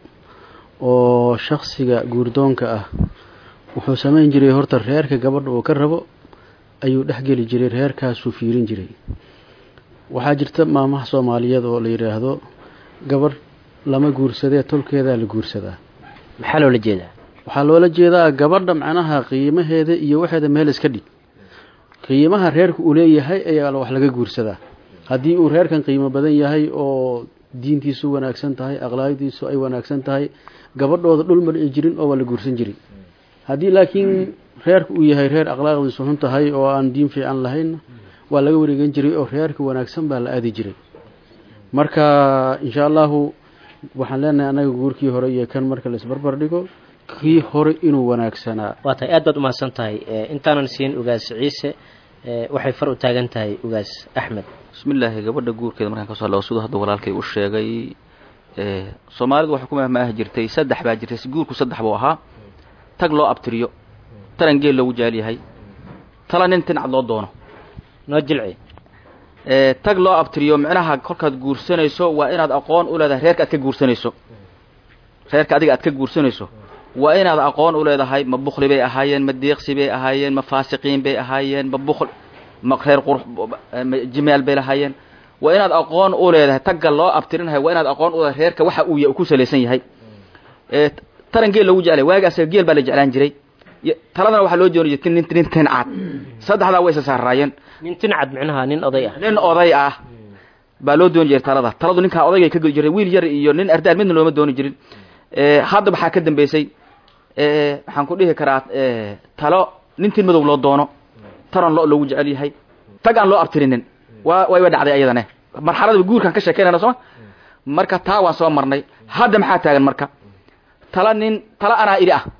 oo shaksiga guurdoonka ah wuxuu samayn jiray horta reerka gabadha uu ka rabo ayuu dhexgeli jiray reerkaasuu fiirin jiray waxaa jirta maamaha soomaaliyeed oo la yidhaahdo gabadh lama guursadee tolkeedaa la guursadaa maxaa loola jeedaa waxaa loola jeedaa gabadha macnaha qiimaheeda iyo waxeeda meel iska dhig qiimaha reerka uu leeyahay ayaa wax laga guursadaa haddii uu reerkan qiimo badan yahay oo diintiisu wanaagsan tahay akhlaaqdiisu ay wanaagsan tahay gabadhooda dhul ma dhici jirin oo waa la guursan jirin haddii laakiin reerka uu yahay reer akhlaaqdiisu xun tahay oo aan diin fiican lahayn waa laga wareegan jiray oo reerka wanaagsan baa la aadi jiray marka insha allahu waxaan leenahay annaga guurkii hore iyo kan marka la isbarbar dhigo kii hore inuu wanaagsanaa waa tahay aad baad umahadsan tahay Eh, intaanan siin ogaas ciise eh, waxay far u taagan tahay ogaas axmed bismillaahi gabadha guurkeeda markaan kasoo hadlo siduu hadda walaalkay u sheegay ee, soomaalidu waxay ku mahmaahi jirtay saddex baa jirtay guurku saddex buu ahaa tag loo abtiriyo taran geel loogu jecel yahay tala nin tinacad loo doono noo jilci ee, tag loo abtiriyo micnaha kolkaad guursanayso waa inaad aqoon u leedahay reerka aad ka guursanayso reerka adiga aad ka guursanayso waa inaad aqoon u leedahay ma bukli bay ahaayeen ma deeqsi bay ahaayeen ma faasiqiin bay ahaayeen ma bukl ma reer qurux ma jimaal bay lahaayeen waa inaad aqoon u leedahay tagga loo abtirinahay waa inaad aqoon u leedahay reerka waxa uu ya- ku salaysan yahay ee taran geel loogu jeclay waagi asaga geel baa la jeclaan jiray Y- taladana waxaa loo jooni jirtay nin nin tin cad saddexdaa way isa saaraayeen nin tincad micnaha nin oday ah nin oday ah baa loo dooni jiray talada taladu ninkaa odayga ka geli jiray wiil yar iyo nin ardaal midna looma dooni jirin ee hadda waxaa ka dambeysay ee waxaan ku dhihi karaa ee talo nin tin madow loo doono taran lo loogu jecel yahay tag aan loo abtirinin waa way dhacday ayadane marxalada guurkan ka sheekeynayna sooma marka taa waan soo marnay hadda maxaa taagan marka tala nin tala anaa idhi ah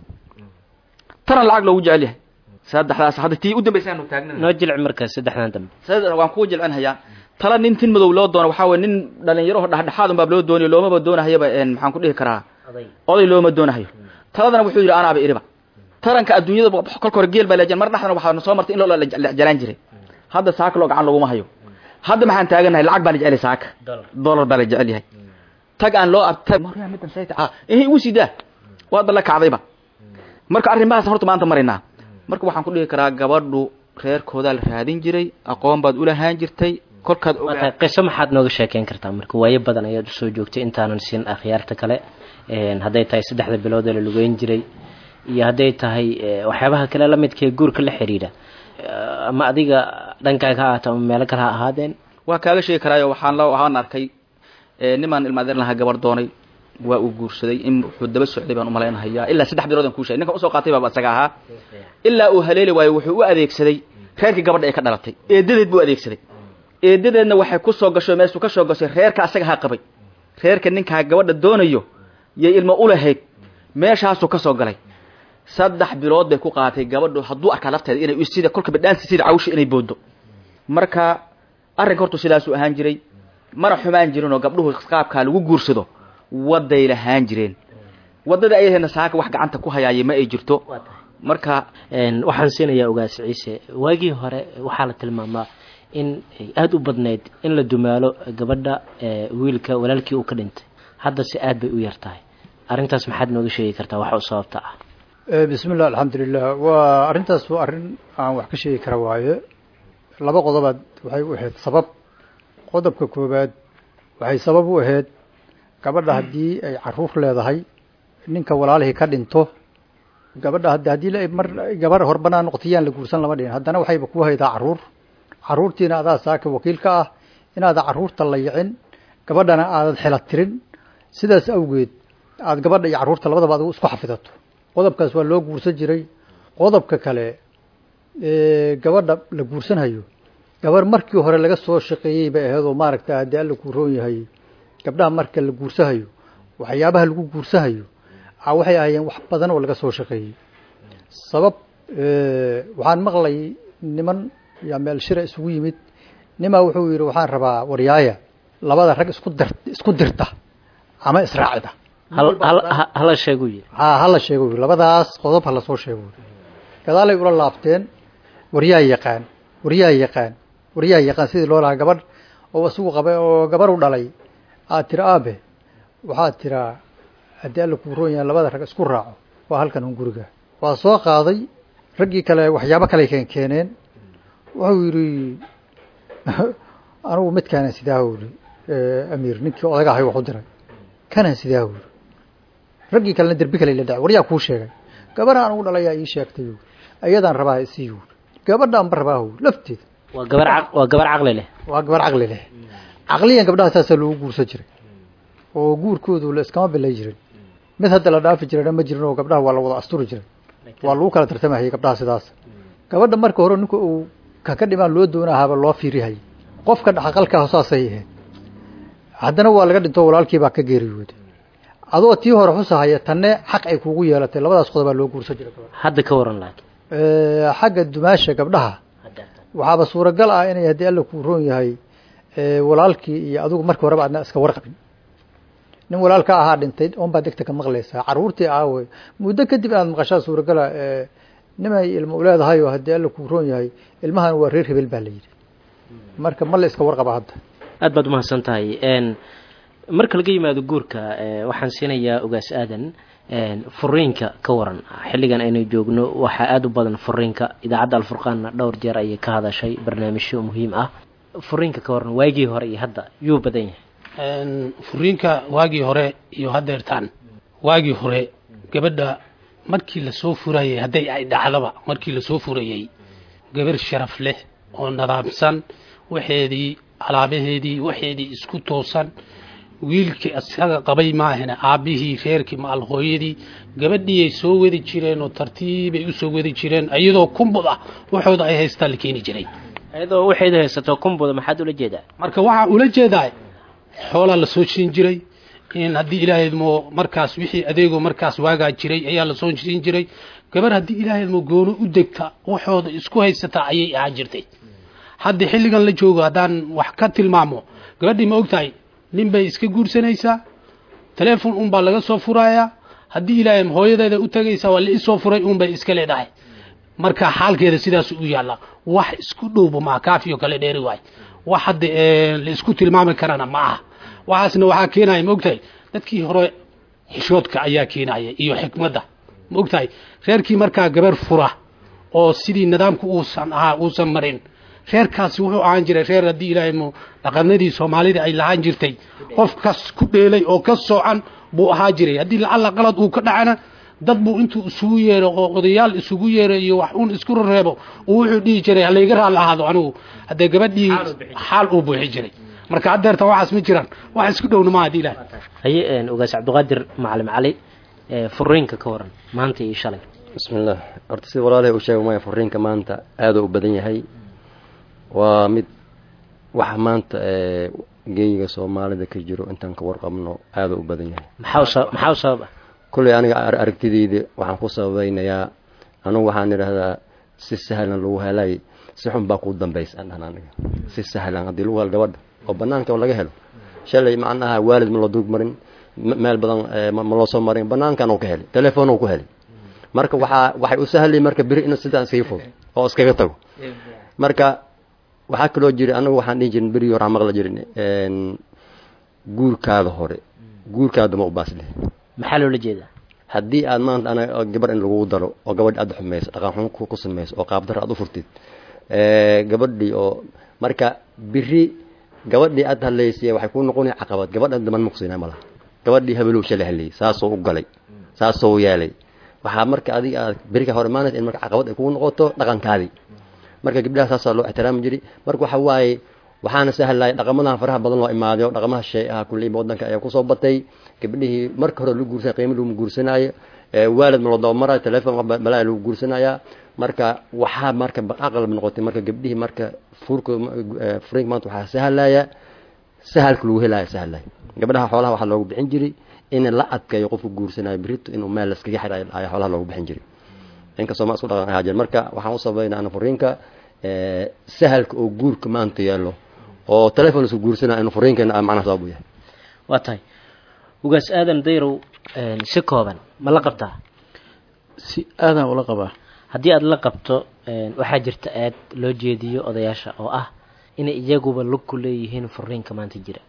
taran lacag loogu jecel yahay saddexdaas hadda tii u dambaysa aanu taagnana noo jilci markaas saddexdan dambe saddex waan kugu jilcinhayaa tala nin tin madow loo doono waxaa weye nin dhalinyaro dhexdhexaad unbaa loo dooniyo loomaba doonahayaba een maxaan ku dhihi karaa oday looma doonahayo taladana wuxuu yidhi anaaba iriba taranka adduunyada kolka hore geel baa la mar dhexdana waxaa soo martay in loo la jalaan jiray hadda saaka loo gacan laguma hayo hadda maxaan taaganahay lacag baa la jecel yahay saaka dollar baa la jecel yahay tag aan loo abtag maryaa midan sayta ah ihi igu sidaa waa dalla kacdayba marka arrimahaas horta maanta maraynaa marka waxaan ku dhihi karaa gabadhu reerkoodaa la raadin jiray aqoon baad ulahaan jirtay kolkaad waa tahay qiso maxaad nooga sheekeyn kartaa marka waayo badan ayaad usoo joogtay intaanan siin akhyaarta kale een, hadday tahay saddexda bilood ee la lugeyn jiray iyo hadday tahay eh, waxyaabaha kale la midka ee guurka la xidhiidha Eh, ama adiga dhankaaga ha ahaato ama meelo kale ha ahaadeen waa kaaga sheegi karaayo waxaan la waxaan arkay ee, nimaan ilmaadeer lahaa gabar doonay waa uu guursaday in wuxuu daba socday baan umalaynahayaa ilaa saddex bilood aan kuu sheegay ninkan usoo qaatay baaba isaga ahaa ilaa uu haleeli waayo wuxuu u adeegsaday reerkii gabadha ee ka dhalatay eedadeed buu adeegsaday eedadeedna waxay ku soo gasho meeshuu ka soo gashay reerka asaga ha qabay reerka ninkaa gabadha doonayo yay ilmo u lahayd meeshaasuu ka soo galay saddex bilood bay ku qaatay gabadhu hadduu arkaa lafteeda inay sida kolka badhaansi sida cawsha inay boodo marka arrinka hortu sidaasuu ahaan jiray mana xumaan jirin oo gabdhuhu qaabkaa lagu guursado waday lahaan jireen waddada ayahena saaka wax gacanta ku hayaaya ma ay jirto marka waxaan siinayaa ogaas ciise waagii hore waxaa la tilmaamaa in ay aada u badnayd in la dumaalo gabadha wiilka walaalkii uu ka dhintay hadda se aad bay u yar tahay arrintaas maxaad nooga sheegi kartaa waxa u sababta ah bismi llah alxamdulilah waa arrintaas waa arrin aan wax ka sheegi kara waaye laba qodobaad waxay u ahayd sabab qodobka koowaad waxay sabab u ahayd gabadha haddii ay caruur leedahay ninka walaalihii ka dhinto gabadha had haddii mar gabar horbanaa noqotiyaan la guursan lama dhihin haddana waxayba ku haydaa caruur caruurtiina adaa saaka wakiil ka ah inaada caruurta la yicin gabadhana aadan xela tirin sidaas awgeed aada gabadha iyo caruurta labadaba adigu isku xafidato qodobkaas waa loo guursan jiray qodobka kale gabadha la guursanhayo gabar markii hore laga soo shaqeeyey bay ahayd oo maaragta haddii alla kuu roon yahay gabdhaha marka la guursahayo waxyaabaha lagu guursahayo waxay ahaayeen wax badan oo laga soo shaqeeyey sabab waxaan maqlay niman yaa meel shira isugu yimid nimaa wuxuu yidhi waxaan rabaa waryaaya labada rag isku dir isku dirta ama israacida hala sheegu yiri ha hala sheego yiri labadaas qodob ha lasoo sheego yiri gadaalay ula laabteen waryaa yaqaan waryaa yaqaan waryaa yaqaan sidii loo lahaa gabadh oo isagu qaba oo gabar u dhalay aad tira aabe waxaad tiraa haddii alla kuu roon yahay labada rag isku raaco waa halkan un guriga waa soo qaaday raggii kale waxyaabo kale keen keeneen wuxuu yidhi anigu midkaanan sidaa uri amiir ninkii odaga ahay wax u diray kanaan sidaa uri raggii kalena derbi kale la dhacay waryaa kuu sheegay gabadha anigu dhalayaa ii sheegtay uri ayadaan rabaa isii uri gabadhaan ba rabaa uri lafteeda waa gabar waa gabar caqli leh waa gabar caqli leh caqliyan gabdhaha saasaa loogu guursan jiray oo guurkoodu la iskama bilay jirin mid hadda la dhaafi jirana ma jirin oo gabdhaha waa la wada asturi jiray waa lagu kala tartamahayay gabdhaha sidaas gabadha marka hore ninka uu kaka dhimaan loo doonahaaba loo fiirihayay qofka dhaqaqalkaa saasay ahayd haddana waa laga dhinto walaalkiibaa ka geeriyooday adoo tii hore xusahaya tanne xaq ay kugu yeelatay labadaas qodobaa loo guursan jiray hadda ka waran laakiin xagga dumaasha gabdhaha waxaaba suuragal ah inay haddii alla kuu roon yahay walaalkii iyo adigu markii horeba adna iska warqabin nin walaalka ahaa dhintay oon baad degta ka maqlaysaa caruurtii aawe muddo kadib inaad maqashaa suuragala nimay ilmo u leedahay oo haddii alla kuu roon yahay ilmahan waa reer hebel baa la yidhi marka ma la iska warqaba hadda aad baad umahadsan tahay marka laga yimaado guurka waxaan siinayaa ogaas aadan furiinka ka waran xilligan aynu joogno waxaa aada u badan furiinka idaacadda alfurqaanna dhowr jeer ayay ka hadashay barnaamijyo muhiim ah furiinka ka waran waagii hore iyo hadda yuu badan yahay furiinka waagii hore iyo haddeertaan waagii hore gabadha markii lasoo furayay hadday ay dhacdaba markii lasoo furayey gabar sharaf leh oo nadaamsan waxeedii alaabaheedii waxeedii isku toosan wiilkii isaga qabay maahane aabbihii reerkii maal hooyadii gabadhiiyay soo wadi jireen oo tartiibay usoo wadi jireen iyadoo kumbud ah waxooda ay haystaa la keeni jiray iyadoo waxayd haysato kumbuda maxaad ula jeedaa marka waxaa ula jeedaa xoolaa lasoo siin jiray in haddii ilaahaydmo markaas wixii adeegoo markaas waagaa jiray ayaa lasoo siin jiray gabar haddii ilaahaydmo goono u degta waxooda isku haysataa ayay ahaan jirtay hadda xilligan la joogo haddaan wax ka tilmaamo gabadhii ma ogtahay nin bay iska guursanaysaa telefon unbaa laga soo furayaa haddii ilaahay hooyadeeda u tagaysaa waa la isoo furay unbay iska leedahay marka xaalkeeda sidaas u yaalla wax isku dhowba maa kaafiyo kale dheeri waay wax hadda la isku tilmaami karana ma aha waxaasna waxaa keenaya ma ogtahay dadkii hore xishoodka ayaa keenaya iyo xikmadda ma ogtahay reerkii markaa gabar fura oo sidii nidaamku uusan ahaa uusan marin reerkaasi wuxuu ahaan jiray reer haddii ilaahay mu dhaqanadii soomaalida ay lahaan jirtay qofkas ku dheelay oo ka soocan buu ahaa jiray haddii lacalla qalad uu ka dhacana dad buu intuu isugu yeero oo odayaal isugu yeero iyo wax uun isku reebo uu wuxuu dhihi jiray halayga raalli ahaado anigu haddee gabadhii xaal uu buuxi jiray marka haddeerta waxaas ma jiraan wax isku dhowna maaha haddii ilaahay haye ogaas cabdiqaadir macalin cali furiinka ka waran maanta iyo shalay bismillaah horta sida walaalahay uu sheegay maya furiinka maanta aada u badan yahay waa mid waxa maanta geeyiga soomaalida ka jiro intaan ka warqabno aada u badan yahay maxaa maxaa u sabab ah kolley aniga aragtideyda waxaan ku sabaynayaa anugu waxaan idhaahdaa si sahlan lagu helay si xun baa kuu dambaysa aan dhahan aniga si sahlan haddii lagu helo gabadha oo banaanka laga helo shalay macnaha waalid ma loo dug marin meel badan ma loo soo marin banaankan uu ka helay telefoon uu ku helay marka waxaa waxay u sahlay marka beri inuu sidaan iskaga fog oo iskaga tago marka waxaa kaloo jira anagu waxaan dhihi jirin berigii hore aan maqla jirin guurkaada hore guurkaada ma u baasleh maxaa loola jeedaa haddii aad maanta ana gabadh in lagugu daro oo gabadhi aad xumayso dhaqan xun ku samayso oo qaabdar aad u furtid gabadhii oo marka biri gabadhii aad hadlaysay waxay ku noqonaya caqabad gabadha daman muqsina ma laha gabadhii habelow shalay hadlayay saasoo u galay saasoo u yeelay waxaa marka adiga aad berika hore imaanaysa in marka caqabad ay kugu noqoto dhaqankaadii marka gabdhaha saasaa loo ixtiraami jiray marka waxa waaye waxaana sahlaya dhaqamadan faraha badan loo imaaday oo dhaqamaha shay ah kulliiba waddanka ayaa kusoo batay gabdhihii marka hore lagu guursanaya qiimo lagu guursanaayo waalid ma loo dabamarayo telefoon balaa lagu guursanaya marka waxaa marka aqalb noqotay marka gabdhihii marka furka furinka maanta waxaa sahlaya sahalka lagu helaya sahlaya gabdhaha xoolaha waxaa loogu bixin jiray in la adkeeyo qofku guursanayo berito inuu meel laskaga xira ayaa xoolaha loogu bixin jiray inkastoo ma isku dhaqan ahaa jir marka waxaan u sabaynaa ana furiinka sahalka oo guurka maanta yeelo oo telefon isku guursanaya inu furiinkeena macnaha sabab u yahay waa tahay ugaas aadan dayrow si kooban ma la qabtaa si aadaan ula qabaa haddii aada la qabto waxaa jirta aad loo jeediyo odayaasha oo ah inay iyaguba lug ku leeyihiin furiinka maanta jira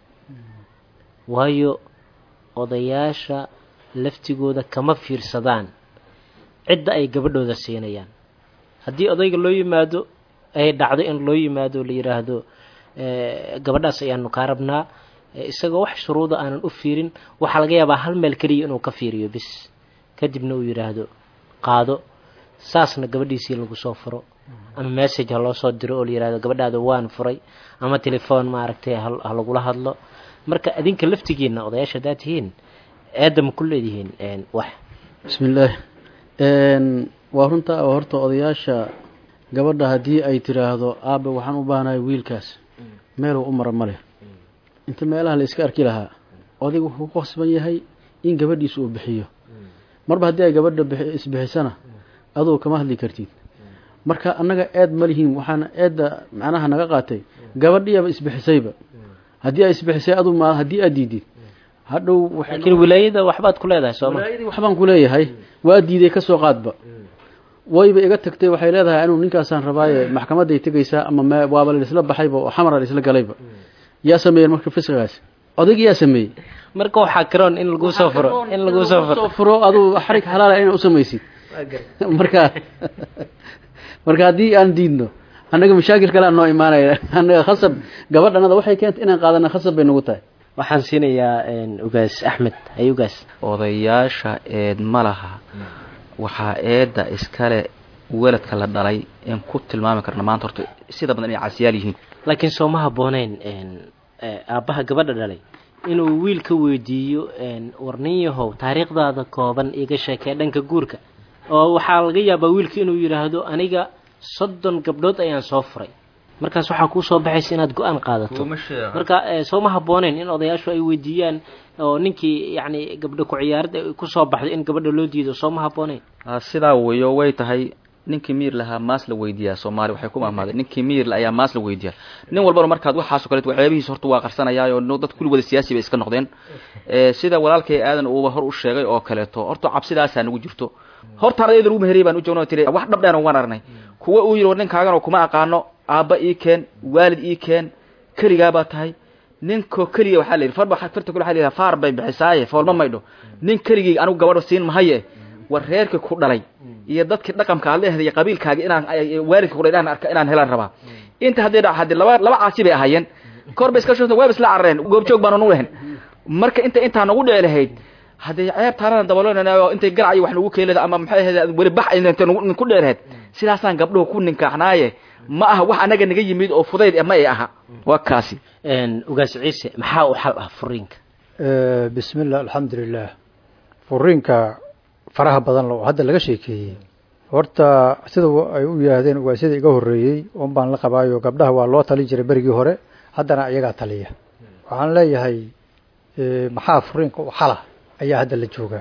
waayo odayaasha laftigooda kama fiirsadaan cidda ay gabadhooda siinayaan haddii odayga loo yimaado ay dhacdo in loo yimaado la yidhaahdo gabadhaas ayaanu kaa rabnaa isagoo wax shuruuda aanan u fiirin waxaa laga yaabaa hal meel keliya inuu ka fiiriyo bis kadibna uu yidhaahdo qaado saasna gabadhiisii lagu soo furo ama message ha loo soo diro oo la yidhahdo gabadhaada waan furay ama telefoon maaragtay ha lagula hadlo marka adinka laftigiina odayaasha haddaad tihiin eedda ma ku leedihiin wax bismi illaahi waa runta oo horta odayaasha gabadha haddii ay tiraahdo aabe waxaan u baahanahay wiilkaas meeluu u mara ma leh inta meelaha la iska arki lahaa odayga wuxuu ku qasban yahay in gabadhiisa uu bixiyo marba haddii ay gabadha isbixisana adugu kama hadli kartid marka annaga eed ma lihiin waxaana eedda macnaha naga qaatay gabadhiiyaba isbixisayba haddii ay isbixisay adu ma haddii aad diidid hadhow laakiin wilaayada waxbaad ku leedahay sooma wilaayadii waxbaan ku leeyahay waa diiday ka soo qaadba wayba iga tagtay waxay leedahay anuu ninkaasaan rabaaye maxkamaday tegaysaa ama m waaba laisla baxayba oo xamara laisla galayba yaa sameeyeen marka fisqigaas odayga yaa sameeyey marka waxaa karoon in lagu soo furo in lagu soo furo soo furo aduu xarig xalaala inaad usamaysid marka marka haddii aan diidno annaga mashaakil kale aan noo imaanaya annaga khasab gabadhanada waxay keentay inaan qaadana khasab bay nagu tahay waxaan siinayaa ugaas axmed ay ugaas odayaasha eed ma laha waxaa eedda iskale weladka la dhalay in ku tilmaami karna maanta horta sida badan inay casiyaal yihiin laakiin soo ma habbooneyn aabbaha gabadha dhalay inuu wiil ka weydiiyo war nin yahow taariikhdaada kooban iga sheekee dhanka guurka oo waxaa laga yaabaa wiilka inuu yidhaahdo aniga soddon gabdhood ayaan soo furay markaas waxaa kuu soo baxaysa inaad go-aan qaadato marka soo ma habbooneyn in odayaashu ay weydiiyaan oo ninkii yacni gabdho ku ciyaarad kusoo baxday in gabadha loo diido soo ma habbooneyn sidaa weyo way tahay ninkii miir lahaa maas la weydiiyaa soomaali waxay ku mahmaaday ninkii miirla ayaa maas la weydiiyaa nin walbana markaad waxaasoo kaleet waxyaabihiis horta waa qarsanayaa oo dad kulli wada siyaasi bay iska noqdeen sida walaalkay aadan uuba hor u sheegay oo kaleeto horta cabsidaasaa nagu jirto horta ardayda lagu meheriyay baan u joogna tiri wax dhabdheena waan aragnay kuwa uu yidhi war ninkaagan oo kuma aqaano aabba ii keen waalid ii keen keligaabaa tahay ninkoo keliga waxaa la yidhi farba farta kule waxa la yidhaha faar bay bixisaaye foolma maydho nin keligii anigu gabadho siin mahaye war reerkii ku dhalay iyo dadkii dhaqamka aad leedahay iyo qabiilkaaga inaan waalidka ku dhalay inaan arka inaan helaan rabaa inta haddii dha haddii laba laba caasi bay ahaayeen kor bay iska shota waaba isla carareen goobjoog baan nu lahayn marka inta intaa nagu dhici lahayd haddii ceeb taarana dabaloonaynaa oo intay garac iyo wax nagu keenada ama maxay ahayd weli bax inta ku dhici lahayd sidaasaan gabdhuhu ku ninkaaxnaaye ma aha wax anaga naga yimid oo fudayd ma ay aha waa kaasi ugaas ciise maxaa u xal ah furiinka bismi llah alxamdulilah furiinka faraha badan oo hadda laga sheekeeyey horta sida ay u yidhaahdeen ugaasyada iga horreeyey un baan la qabaayo gabdhaha waa loo talin jiray berigii hore haddana iyagaa taliya waxaan leeyahay maxaa furiinka u xala ayaa hadda la joogaa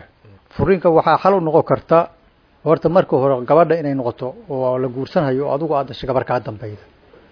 furiinka waxaa xal u noqon karta horta marka hore gabadha inay noqoto oo la guursanhayo oo adigu aad dashay gabar kaa dambayda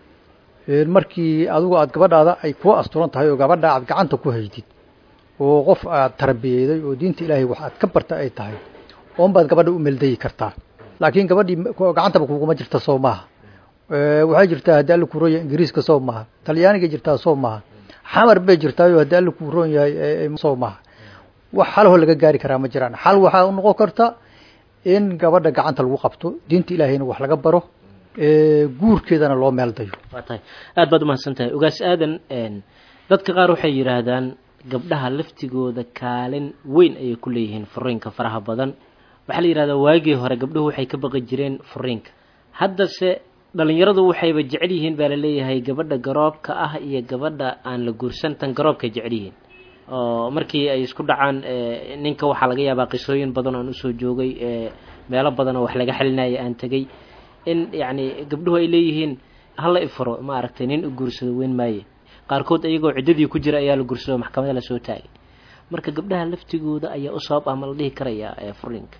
markii adigu aad gabadhaada ay ku asturan tahay oo gabadha aad gacanta ku haydid oo qof aad tarbiyeyday oo diinta ilaahay wax aad ka barta ay tahay oon baad gabadha u meldayi kartaa laakiin gabadhii gacantaba kuguma jirta soo maaha waxay jirtaa haddii alla kuu roon yahay ingiriiska soo maaha talyaanigay jirtaa soo maaha xamar bay jirtaayo haddii alla kuu roon yahay soo maaha wax xalahoo laga gaari karaa ma jiraan xal waxaa u noqon karta in gabadha gacanta lagu qabto diinta ilaahayna wax laga baro guurkeedana loo meel dayo waa tahay aada baad umahadsan tahay ogaas aadan dadka qaar waxay yidhaahdaan gabdhaha laftigooda kaalin weyn ayay ku leeyihiin furiinka faraha badan waxaa la yidhahdaa waagii hore gabdhuhu waxay ka baqi jireen furiinka haddase dhalinyaradu waxayba jecel yihiin baa laleeyahay gabadha garoobka ah iyo gabadha aan la guursan tan garoobkay jecel yihiin oo markii ay isku dhacaan ninka waxaa laga yaabaa qisooyin badan oan usoo joogay meelo badan oo wax laga xalinaya aan tegey in yacni gabdhuhu ay leeyihiin hala ifuro ma aragtay nin u guursado weyn maaye qaarkood iyagoo ciddadii ku jira ayaa la guursado maxkamada lasoo taagay marka gabdhaha laftigooda ayaa u sabab ah ma la dhihi karayaa furiinka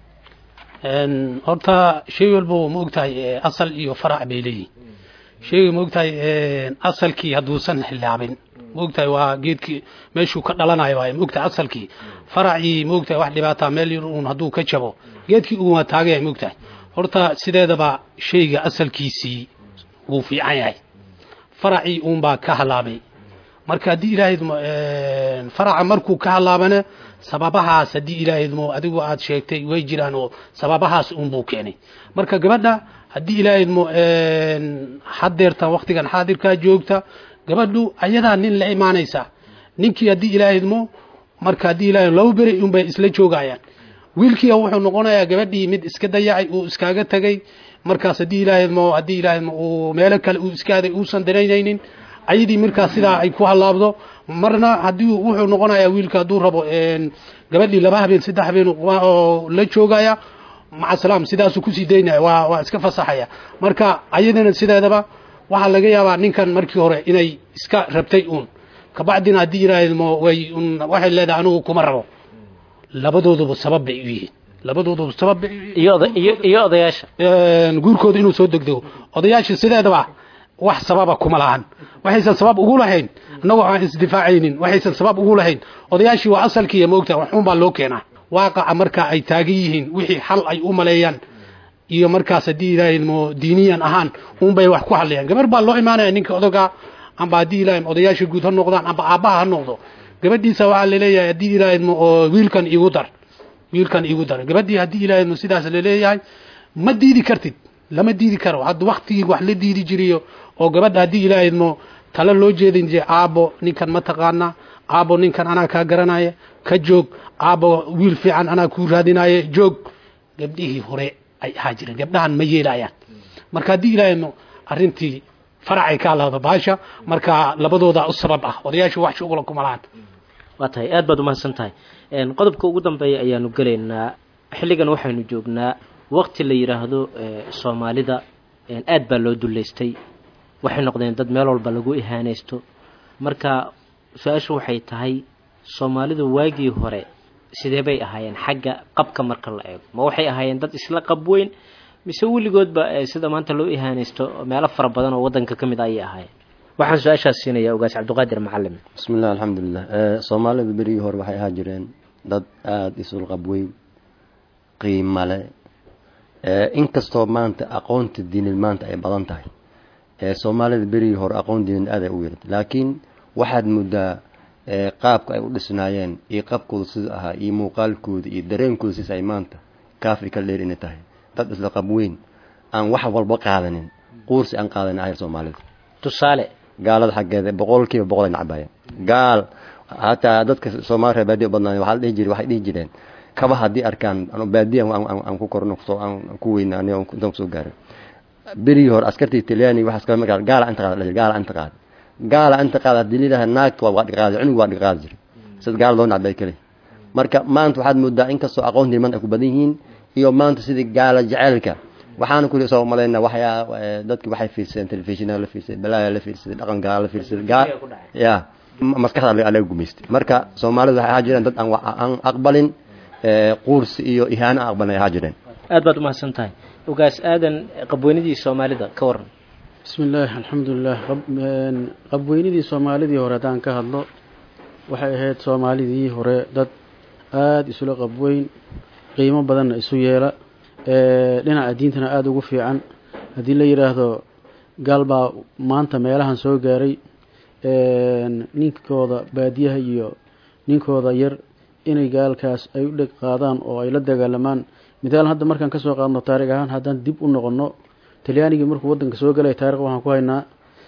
horta shay walba ma ogtahay asal iyo farac bay leeyihin shayga ma ogtahay asalkii hadduusan xilaabin ma ogtahay waa geedkii meeshuu ka dhalanayo waay ma ogtahay asalkii faracii ma ogtahay wax dhibaataa meel yar uun hadduu ka jabo geedkii uun waa taagaya ma ogtahay horta sideedaba shayga asalkiisii wuu fiican yahay faracii uun baa ka halaabay marka haddii ilaahaydmo faraca markuu ka halaabana sababahaas haddii ilaahaydmo adigu aad sheegtay way jiraan oo sababahaas uunbuu keenay marka gabadha haddii ilaahaydmo hadeerta waktigan xaadirkaa joogta gabadhu ayadaa nin la imaanaysa ninkii haddii ilaahaydmo marka haddii ilahay laba beri unbay isla joogayaan wiilkiia wuxuu noqonayaa gabadhii mid iska dayacay uu iskaaga tegay markaas haddii ilaahadmo haddii ilaahadmo uu meelo kale uu iskaaday uusan danaynaynin ayadii markaas sidaa ay ku halaabdo marna haddii wuxuu noqonayaa wiilka hadduu rabo gabadhii laba habeen saddex habeen oo la joogaya maca salaam sidaasuu kusii daynaya waa waa iska fasaxaya marka ayadana sideedaba waxaa laga yaabaa ninkan markii hore inay iska rabtay uun kabacdina haddii ilaahadmo way un waxay leedahay anigu kuma rabo labadooduba sabab bay u yihiin labadooduba sabab bay iyo oda iyo iyo odayaasha guurkooda inuu soo degdego odayaasha sideedaba wax sababa kuma lahan waxaysan sabab ugu lahayn annagoo aan isdifaacaynin waxaysan sabab ugu lahayn odayaashii waa asalkiiya maogta waxuun baa loo keenaa waaqaca marka ay taagan yihiin wixii xal ay u maleeyaan iyo markaas haddii ilaahay mo diiniyan ahaan uunbay wax ku hadlayaan gabar baa loo imaanaya ninka odogaa amba haddii ilaahay odayaasha guud ha noqdaan amba aabbaha ha noqdo gabadhiisa waxaa laleeyahay haddii ilaahaymo oo wiilkan igu dar wiilkan igu dar gabadhii haddii ilaahaymo sidaas laleeyahay ma diidi kartid lama diidi karo hadda waktigii wax la diidi jiriyo oo gabadha haddii ilaahaymo tala loo jeedin jire aabo ninkan ma taqaana aabo ninkan anaa kaa garanaya ka joog aabo wiil fiican anaa kuu raadinaya joog gabdhihii hore ay ahaa jireen gabdhahan ma yeelayaan marka haddii ilaahaymo arrintii faracay ka alaada baasha marka labadooda u sabab ah odayaasha wax shuqula kuma lahan waa tahay aad baad umahadsan tahay qodobka ugu dambeeya ayaanu gelaynaa xilligan waxaynu joognaa waqti la yidhaahdo soomaalida aad baa loo duleystay waxay noqdeen dad meel walba lagu ihaanaysto marka su-aashu waxay tahay soomaalidu waagii hore sidee bay ahaayeen xagga qabka marka la eego ma waxay ahaayeen dad isla qab weyn mise weligoodba sida maanta loo ihaanaysto meelo fara badan oo wadanka ka mid ayay ahaayeen waxaan su-aashaas siinayaa ogaas cabdiqaadir macalim bismi illah alxamdulilah soomaalida berigii hore waxay ahaa jireen dad aada isul qabweyn qiimale inkastoo maanta aqoonta diinid maanta ay badan tahay soomaalida berigii hore aqoon diinid aad ay u yartay laakiin waxaad muddaa qaabka ay u dhisnaayeen iyo qabkooda sida ahaa iyo muuqaalkooda iyo dareenkooda sis ay maanta kaafri ka dheer inay tahay dad isla qabweyn aan wax walba qaadanin quursi aan qaadanin ahayr soomaalida tusaale gaalada xaggeeda boqolkiiba boqol ay nacbayeen gaal hataa dadka soomaali reer baadiya badnaa waxaa la dhihi jiray waxay dhihi jireen kaba haddii arkaan baadiya aan ku korno aan ku weyna aniga intaan kusoo gaarin berigii hore askartii talyaani waxaas kala markaa gaala anta qaada gaala anta qaada gaala anta qaada haddii lidaha naagta waa dhiqaadi cunug waa dhiqaadi jiray sida gaala loo nacbay kale marka maanta waxaad moodaa inkastoo aqoontii maanta ay ku badan yihiin iyo maanta sidii gaala jaceylka waxaana kuli soo malayna waxyaa dadki waxay fiirsadeen telefishinada la fiirsaday balaaya la fiirsaday dhaqan gaala la fiirsaday gaa ya maskaxda alaga gumaystay marka soomaalida waxay ahaa jireen dad aan aan aqbalin quursi iyo ihaano aqbalnay ahaa jireen aad baad umahadsan tahay ogaas aadan qabweynidii soomaalida ka waran bismi illaahi alxamdulilah qabweynidii soomaalidii hore haddaan ka hadlo waxay ahayd soomaalidii hore dad aada isula qabweyn qiimo badanna isu yeela dhinaca diintana aada ugu fiican haddii la yidhaahdo gaal baa maanta meelahan soo gaaray ninkooda baadiyaha iyo ninkooda yar inay gaalkaas ay u dheg qaadaan oo ay la dagaalamaan mithaal hadda markaan kasoo qaadno taarikh ahaan haddaan dib u noqono talyaanigii markuu waddanka soo galay taarikh waxaan ku haynaa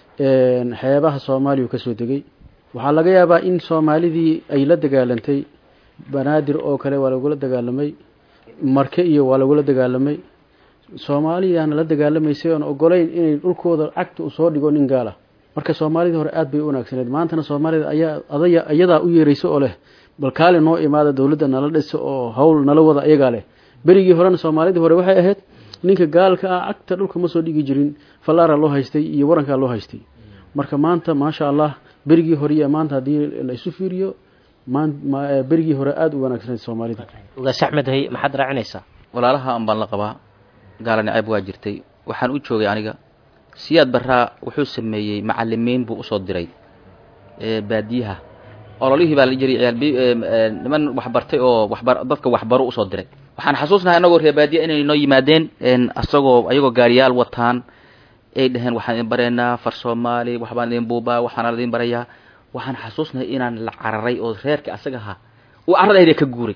xeebaha soomaaliya uu kasoo degay waxaa laga yaabaa in soomaalidii ay la dagaalantay banaadir oo kale waa lagula dagaalamay marke iyo waa lagula dagaalamay soomaaliyaana la dagaalamaysay oon ogolayn inay dhulkooda cagta usoo dhigo nin gaala marka soomaalidii hore aada bay u wanaagsaneed maantana soomaalida ayaa adaya iyadaa u yeeraysa oo leh bal kaali noo imaada dowladda nala dhisa oo hawl nala wada iyagaa leh berigii horena soomaalidii hore waxay ahayd ninka gaalka ah cagta dhulka ma soo dhigi jirin fallaara loo haystay iyo warankaa loo haystay marka maanta maasha allah berigii hore iyo maanta haddii la isu fiiriyo berigii hore aada u wanaagsaneyd soomaalida ogaas axmed hay maxaad raacinaysaa walaalaha an baan la qabaa gaala nacayb waa jirtay waxaan u joogay aniga siyaad barraa wuxuu sameeyey macalimiin buu usoo diray baadiyaha ololihii baa la jiray niman waxbartay oo waxbar dadka waxbaro usoo diray waxaan xasuusnahay anagoo reer baadiya inay noo yimaadeen asagoo ayagoo gaariyaal wataan ay dhaheen waxaan idin bareynaa far soomaali waxbaan idin buubaa waxaana idin barayaa waxaan xasuusnahay inaan la cararay oo reerka asaga ahaa uu carradayda ka guuray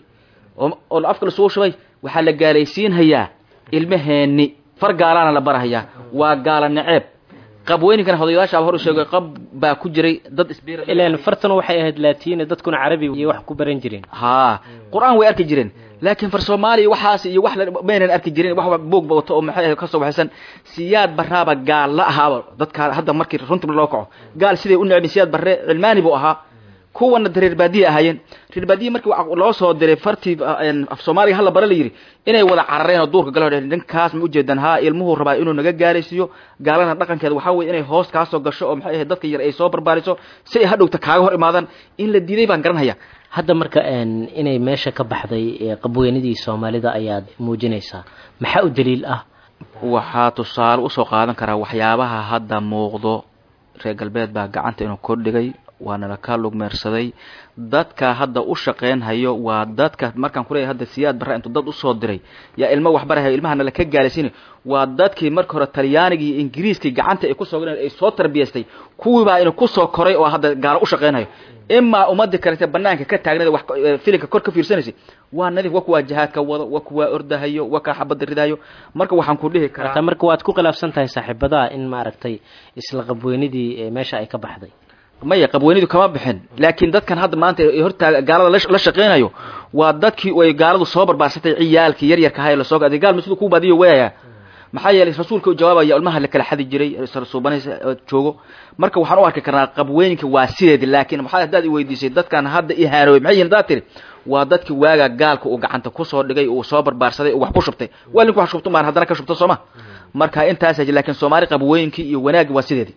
oo afka lasugu shubay waxaa la gaalaysiinhayaa ilmaheeni far gaalaana la barahayaa waa gaala naceeb qabweyninkana hodayaasha hor u sheegay qab baa ku jiray dad isbiir ilaan fartuna waxay ahayd laatiina dadkuna carabi iyo wax ku baran jireen haa qur-aan way arki jireen laakiin far soomaaliya waxaas iyo wax maynan arki jirin wax buugba wato oo maxay kasoo waxaysan siyaad barraaba gaal la ahaaba dadka hadda markii runtii loo kaco gaal siday u necbin siyaad barre cilmaani buu ahaa kuwana reer baadiya ahaayeen reer baadiya markii loo soo diray fartii af soomaaliga hala bara la yidhi inay wada carareen oo duurka galo ninkaas ma ujeedaan haa ilmuhu rabaa inuu naga gaalaysiiyo gaalana dhaqankeeda waxaa weye inay hoos kaasoo gasho oo maxay ahayd dadka yar ay soo barbaariso si ay hadhowta kaaga hor imaadaan in la diiday baan garanhaya hadda marka inay meesha ka baxday qabweynidii soomaalida ayaad muujinaysaa maxaa u daliil ah waxaa tusaale usoo qaadan karaa waxyaabaha hadda muuqdo reer galbeed baa gacanta inuu kordhigay waana laka lugmeersaday dadka hadda u shaqeynhayo waa dadka markaan kuleeyahay hadda siyaad barra intuu dad usoo diray yaa ilmo waxbarahayo ilmahana laka gaalaysiinay waa dadkii marka hore talyaanigii iyo ingiriiskii gacanta ay kusoo galeen ay soo tarbiyaystay kuwiibaa inuu kusoo koray oo hadda gaalo u shaqeynhayo imaa ummadii kalete banaanka ka taagnada wax filinka kor ka fiirsanaysay waa nadiif wa kuwaa jihaadka wado wa kuwaa ordahayo wa kaa xabadda ridahayo marka waxaan ku dhihi karaa marka waad ku khilaafsan tahay saaxiibadaha in maaragtay isla qabweynidii meesha ay ka baxday maya qabweynidu kama bixin laakiin dadkan hadda maanta hortaaga gaalada la shaqeynayo waa dadkii ay gaaladu soo barbaarsatay ciyaalkii yaryarka ahay lasoo gaday gaal masidu ku baadiyo weaya maxaa yeelay rasuulka u jawaabaya ilmaha la kala xadi jiray suubanaysa joogo marka waxaan u arki karnaa qabweyninka waa sideedi laakiin maxaa haddaad i weydiisay dadkan hadda ihaanoobay maxay yihin haddaad tiri waa dadkii waaga gaalka uu gacanta kusoo dhigay uu soo barbaarsaday uu wax ku shubtay waa linku wax shubto maan haddana ka shubto sooma marka intaas laakiin soomaali qabweynkii iyo wanaaggi waa sideedi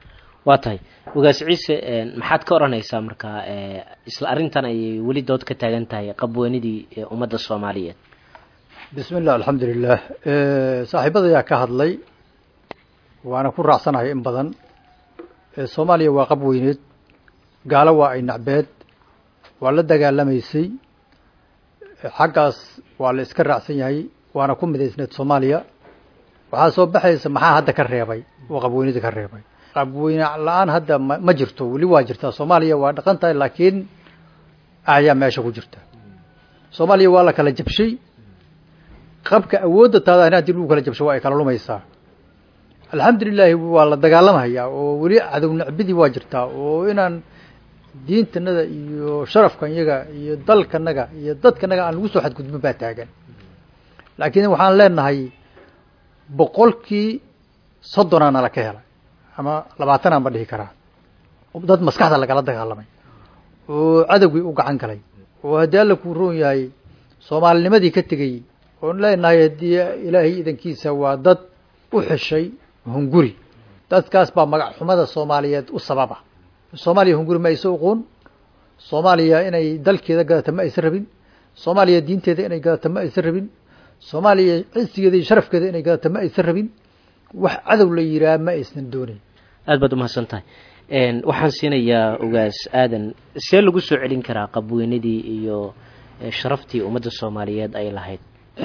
waa tahay ogaas ciise maxaad ka odhanaysaa marka isla arrintan ayay weli dood ka taagan tahay qabweynidii ummadda soomaaliyeed bismi illah alxamdu lilah saaxiibada ayaa ka hadlay waana ku raacsanahay in badan soomaaliya waa qab weyneed gaalo waa ay nacbeed waa la dagaalamaysay xaggaas waa la iska raacsan yahay waana ku midaysneed soomaaliya waxaa soo baxaysa maxaa hadda ka reebay oo qabweynida ka reebay qabweyne la-aan hadda ma ma jirto weli waa jirtaa soomaaliya waa dhaqan tahay laakiin ayaa meesha ku jirta soomaaliya waa la kala jabshay qabka awoodda taada haddii lagu kala jabsho waa ay kala lumaysaa alxamdulilaahi waa la dagaalamhayaa oo weli cadow nacbidii waa jirtaa oo inaan diintanada iyo sharafkan yaga iyo dalkanaga iyo dadkanaga aan lagu soo xadgudbin baa taagan laakiin waxaan leenahay boqolkii soddonaa nala ka helay ama labaatanaa ma dhihi karaa dad maskaxda lagala dagaalamay oo cadowgii u gacan galay oo haddii alla kuu roon yahay soomaalinimadii ka tegey oon leenahay haddii ilaahay idankiisa waa dad u xeshay hunguri dadkaas baa magac xumada soomaaliyeed u sababa soomaaliya hunguri ma aysa uqoon soomaaliya inay dalkeeda gadata ma aysa rabin soomaaliya diinteeda inay gadato ma aysan rabin soomaaliya cisigeeda iyo sharafkeeda inay gadato ma aysan rabin wax cadow la yiraa ma aysan doonayn aad baad umahadsan tahay waxaan siinayaa ugaas aadan see lagu soo celin karaa qabweynadii iyo sharaftii ummadda soomaaliyeed ay lahayd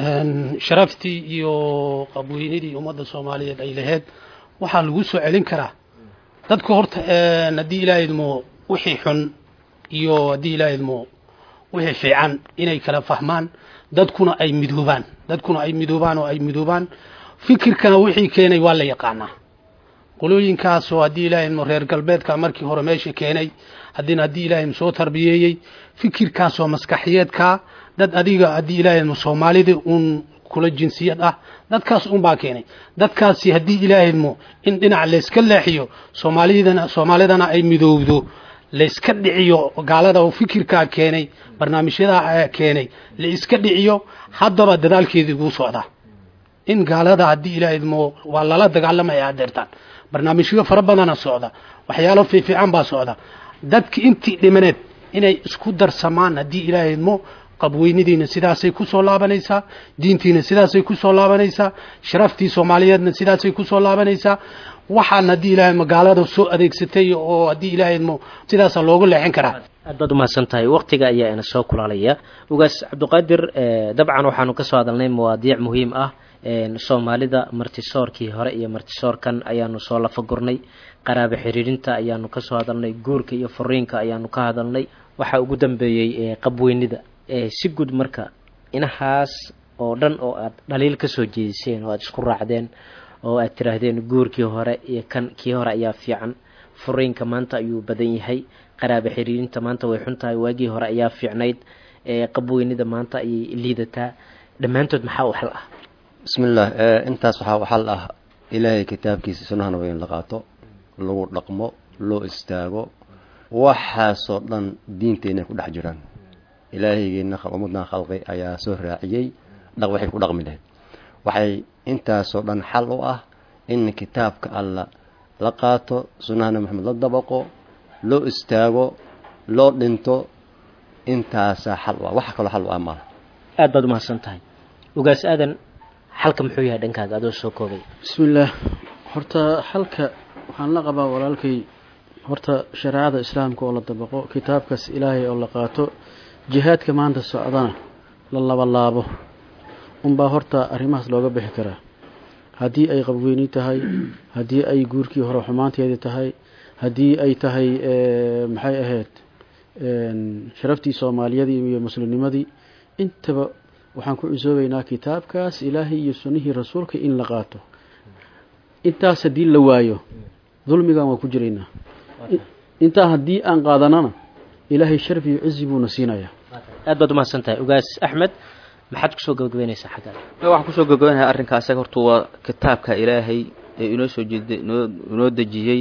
sharaftii iyo qabweynadii ummadda soomaaliyeed ay lahayd waxaa lagu soo celin karaa dadka horta haddii ilaaha idmo wixii xun iyo haddii ilaaha idmo wixii fiican inay kala fahmaan dadkuna ay midoobaan dadkuna ay midoobaan oo ay midoobaan fikirkana wixii keenay waa la yaqaanaa qolooyinkaasoo haddii ilaaha idmo reer galbeedka markii hore meesha keenay haddina haddii ilaha idmo soo tarbiyeeyey fikirkaasoo maskaxiyeedkaa dad adiga haddii ilaaha idmo soomaalida uun kula jinsiyad ah dadkaas un baa keenay dadkaasi haddii ilaaha idmo in dhinac layska leexiyo soomaalidana soomaalidana ay midoowdo layska dhiciyo gaalada oo fikirkaa keenay barnaamijyadaa keenay la iska dhiciyo haddaba dadaalkeedii guu socdaa in gaalada haddii ilaaha idmo waa lala dagaalamaya adeertaan barnaamijyo fara badana socda waxyaalo fiifiican baa socda dadki intii dhimaneed inay isku darsamaan haddii ilaaha idmo qabweynadiina sidaasay ku soo laabanaysaa diintiina sidaasay ku soo laabanaysaa sharaftii soomaaliyeedna sidaasay ku soo laabanaysaa waxaan haddii ilahay magaalada soo adeegsatay oo haddii ilahay idmo sidaasa loogu leexin karaa aad baad umahadsan tahay waktiga ayaa ina soo kulaalaya ugaas cabdiqaadir dabcan waxaanu kasoo hadalnay mawaadiic muhiim ah soomaalida martisoorkii hore iyo martisoorkan ayaanu soo lafagurnay qaraabo xiriirinta ayaanu kasoo hadalnay guurka iyo furiinka ayaanu ka hadalnay waxaa ugu dambeeyey qabweynida si guud marka inahaas oo dhan oo aad dhaliil kasoo jeediseen oo aad isku raacdeen oo aad tiraahdeen guurkii hore iyo kan kii hore ayaa fiican furiinka maanta ayuu badan yahay qaraabo xiriirinta maanta way xun tahay waagii hore ayaa fiicnayd qabweynida maanta ayay liidataa dhammaantood maxaa u xal ah bismillaah intaas waxaa u xal ah ilaahay kitaabkiisa sunahana waa in la qaato lagu dhaqmo loo istaago waxaasoo dhan diinteenay ku dhex jiraan ilaahaygeena ummaddan khalqi ayaa soo raaciyey dhaq waxay ku dhaqmi lahayd waxay intaasoo dhan xal u ah in kitaabka alla la qaato sunnahana maxamed la dabaqo loo istaago loo dhinto intaasaa xal u ah wax kaloo xal u ah maaha aad baad umahadsan tahay ugaas aadan xalka muxuu yahay dhankaaga adoo soo koobay bismillaah horta xalka waxaan la qabaa walaalkay horta shareecada islaamka oo la dabaqo kitaabkaas ilaahay oo la qaato jihaadka maanta socdana la labalaabo unbaa horta arrimahaas looga bixi karaa haddii ay qabweyni tahay haddii ay guurkii hore xumaanteedii tahay haddii ay tahay maxay ahayd sharaftii soomaaliyadii iyo muslimnimadii intaba waxaan ku cusoobaynaa kitaabkaas ilaahay iyo sunnihii rasuulka in la qaato intaas haddii la waayo dulmigan waan ku jiraynaa intaa haddii aan qaadanana ilaahay sharaf iyo cizi buuna siinayaa aad baad umahadsan tahay ugaas axmed maxaad kusoo gabagabeynaysaa xaggaada waxaan kusoo gabagabeynaya arrinka asaga horta waa kitaabka ilaahay ee inoo soo jeeda inoo inoo dejiyey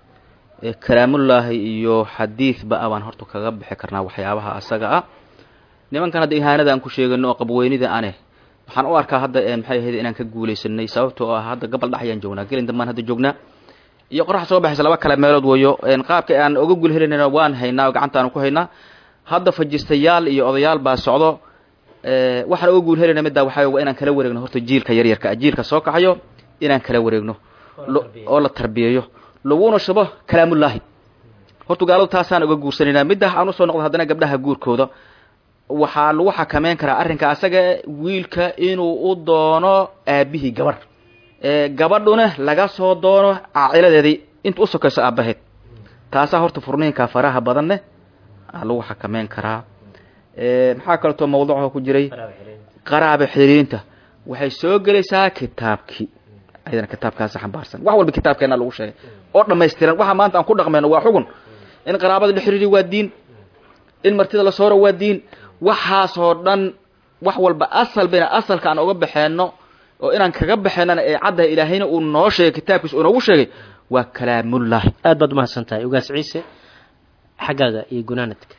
kalaamullaahi iyo xadiidba a baan horta kaga bixi karnaa waxyaabaha asaga ah nimankan hadda ihaanada aan ku sheegano oo qabweynida ane waxaan u arkaa hadda maxay ahayd inaan ka guulaysanay sababtoo ah hadda gabal dhax ayaan joognaa gelin dambaan hadda joognaa iyo qorax soo baxaysa laba kale meelood wayo qaabka aan oga gul helinayna waan haynaa oo gacantaanu ku haynaa hadda fajistayaal iyo odayaal baa socdo waxaan oga guul helayna middaa waxaa waa inaan kala wareegno horta jiilka yaryarka jiilka soo kaxayo inaan kala wareegno oo la tarbiyeeyo laguna shubo kalaamullaahi horta gaaladu taasaan uga guursanaynaa midda aan usoo noqdo haddana gabdhaha guurkooda waxaa lagu xakameyn karaa arrinka asaga wiilka inuu u doono aabihii gabar gabadhuna laga soo doono caaciladeedii inta u sokayso aabaheed taasaa horta furniinka faraha badanne lagu xakameyn karaa maxaa kaleetoo mawduuca ku jiray qaraaba xiriirinta waxay soo gelaysaa kitaabkii ayadana kitaabkaasi xambaarsan wax walba kitaabkeena lagu sheegay oo dhamaystiran waxa maanta aan ku dhaqmayno waa xugun in qaraabada la xiriiri waa diin in martida la sooro waa diin waxaasoo dhan wax walba asal bayna asalka aan uga baxeenno oo inaan kaga baxeenana ee caddaha ilaahayna uu noo sheegay kitaabkiisa uu noogu sheegay waa kalaamullahi aad baad umahadsan tahay ugaas ciise xaggaaga iyo gunaanadka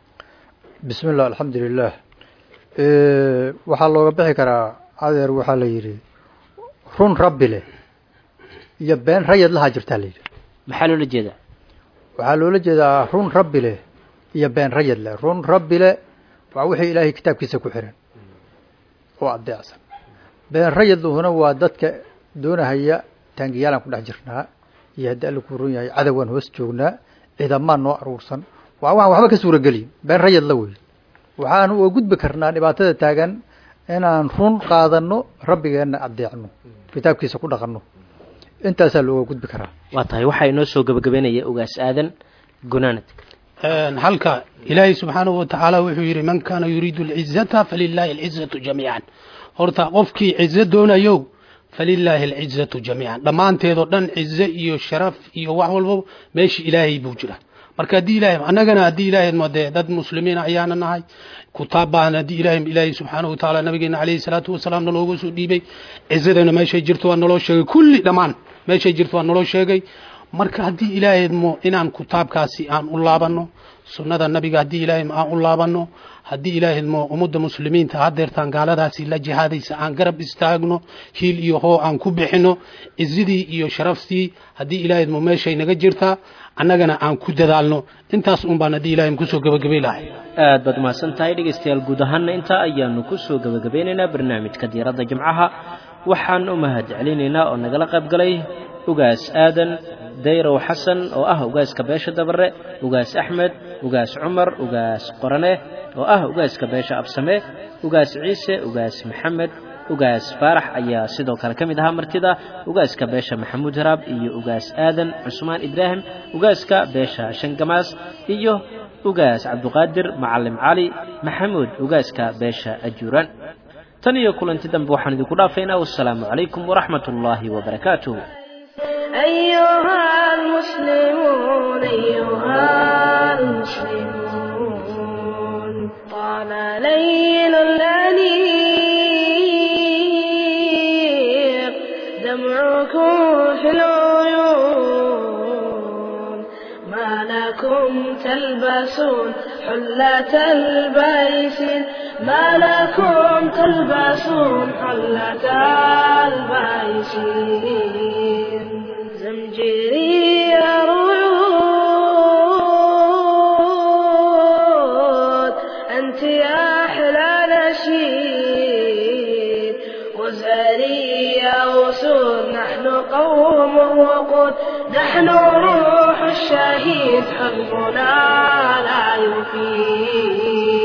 bismi llah alxamdu lilah waxaa looga bixi karaa adeer waxaa la yidhi run rabbi leh iyo been rayad lahaa jirtaa la yidhi maxaa loola jeedaa waxaa loola jeedaa run rabbi leh iyo been rayad leh run rabbi leh waa wixii ilaahay kitaabkiisa ku xiran oo adeecsan been rayadluhuna waa dadka doonahaya taangiyaalaan ku dhex jirnaa iyo haddii alla ku run yahay cadowaan hoos joognaa ciidamaan noo aruursan waa waxaan waxba ka suurageliyin been rayad la wey waxaan uga gudbi karnaa dhibaatada taagan inaan run qaadano rabbigeenna adeecno kitaabkiisa ku dhaqanno intaasaa looga gudbi karaa waa tahay waxaa inoo soo gabagabeynaya ogaas aadan gunaanad halka ilaahay subxaanahu watacaala wuxuu yidhi man kaana yuriidu alcizata falilaahi alcizatu jamiican horta qofkii cizo doonayo falilaahi alcizatu jamiican dhammaanteedoo dhan cizo iyo sharaf iyo wax walba meesha ilaahay buu jira marka haddii ilahay annagana haddii ilaahay ma dee dad muslimiina ayaana nahay kutaab baan haddii ilahay ilaahay subxaanahu watacaala nabigeena calayhi salaatu wasalaam nalooga soo dhiibay cizadana meeshay jirto waa naloo sheegay kulli dhammaan meeshay jirto waa naloo sheegay marka haddii ilaahay mo inaan kutaabkaasi aan u laabanno sunnada nabiga haddii ilaahay aan u laabanno haddii ilaahay mo ummadda muslimiinta hadeertaan gaaladaasi la jihaadaysa aan garab istaagno hiil iyo hoo aan ku bixino cizidii iyo sharaftii haddii ilaahay mo meeshay naga jirtaa annagana aan ku dadaalno intaas un baan haddii ilahay kusoo gabagabay lahay aad baad mahadsan tahay dhegaystayaal guud ahaanna intaa ayaanu ku soo gabagabeynaynaa barnaamijka diiradda jimcaha waxaan u mahad celinaynaa oo nagala qayb galay ugaas aadan dayrow xasan oo ah ugaaska beesha dabare ugaas axmed ugaas cumar ugaas qorane oo ah ugaaska beesha absame ugaas ciise ugaas maxamed ugaas faarax ayaa sidoo kale ka mid ahaa martida ugaaska beesha maxamuud haraab iyo ugaas aadan cusmaan ibraahim ugaaska beesha shangamaas iyo ugaas cabduqaadir macalim cali maxamuud ugaaska beesha ajuuraan tan iyo kulanti dambe waxaan idinku dhaafaynaa wassalaamu calaykum waraxmat ullaahi wabarakaatuh أيها المسلمون أيها المسلمون طال ليل الأنيق دمعكم في العيون ما لكم تلبسون حلة البيس ما لكم تلبسون حلة البيس زمجري رعود أنت يا أحلى نشيد وزاري يا وسود نحن قوم وقود نحن روح الشهيد حبنا لا يفيد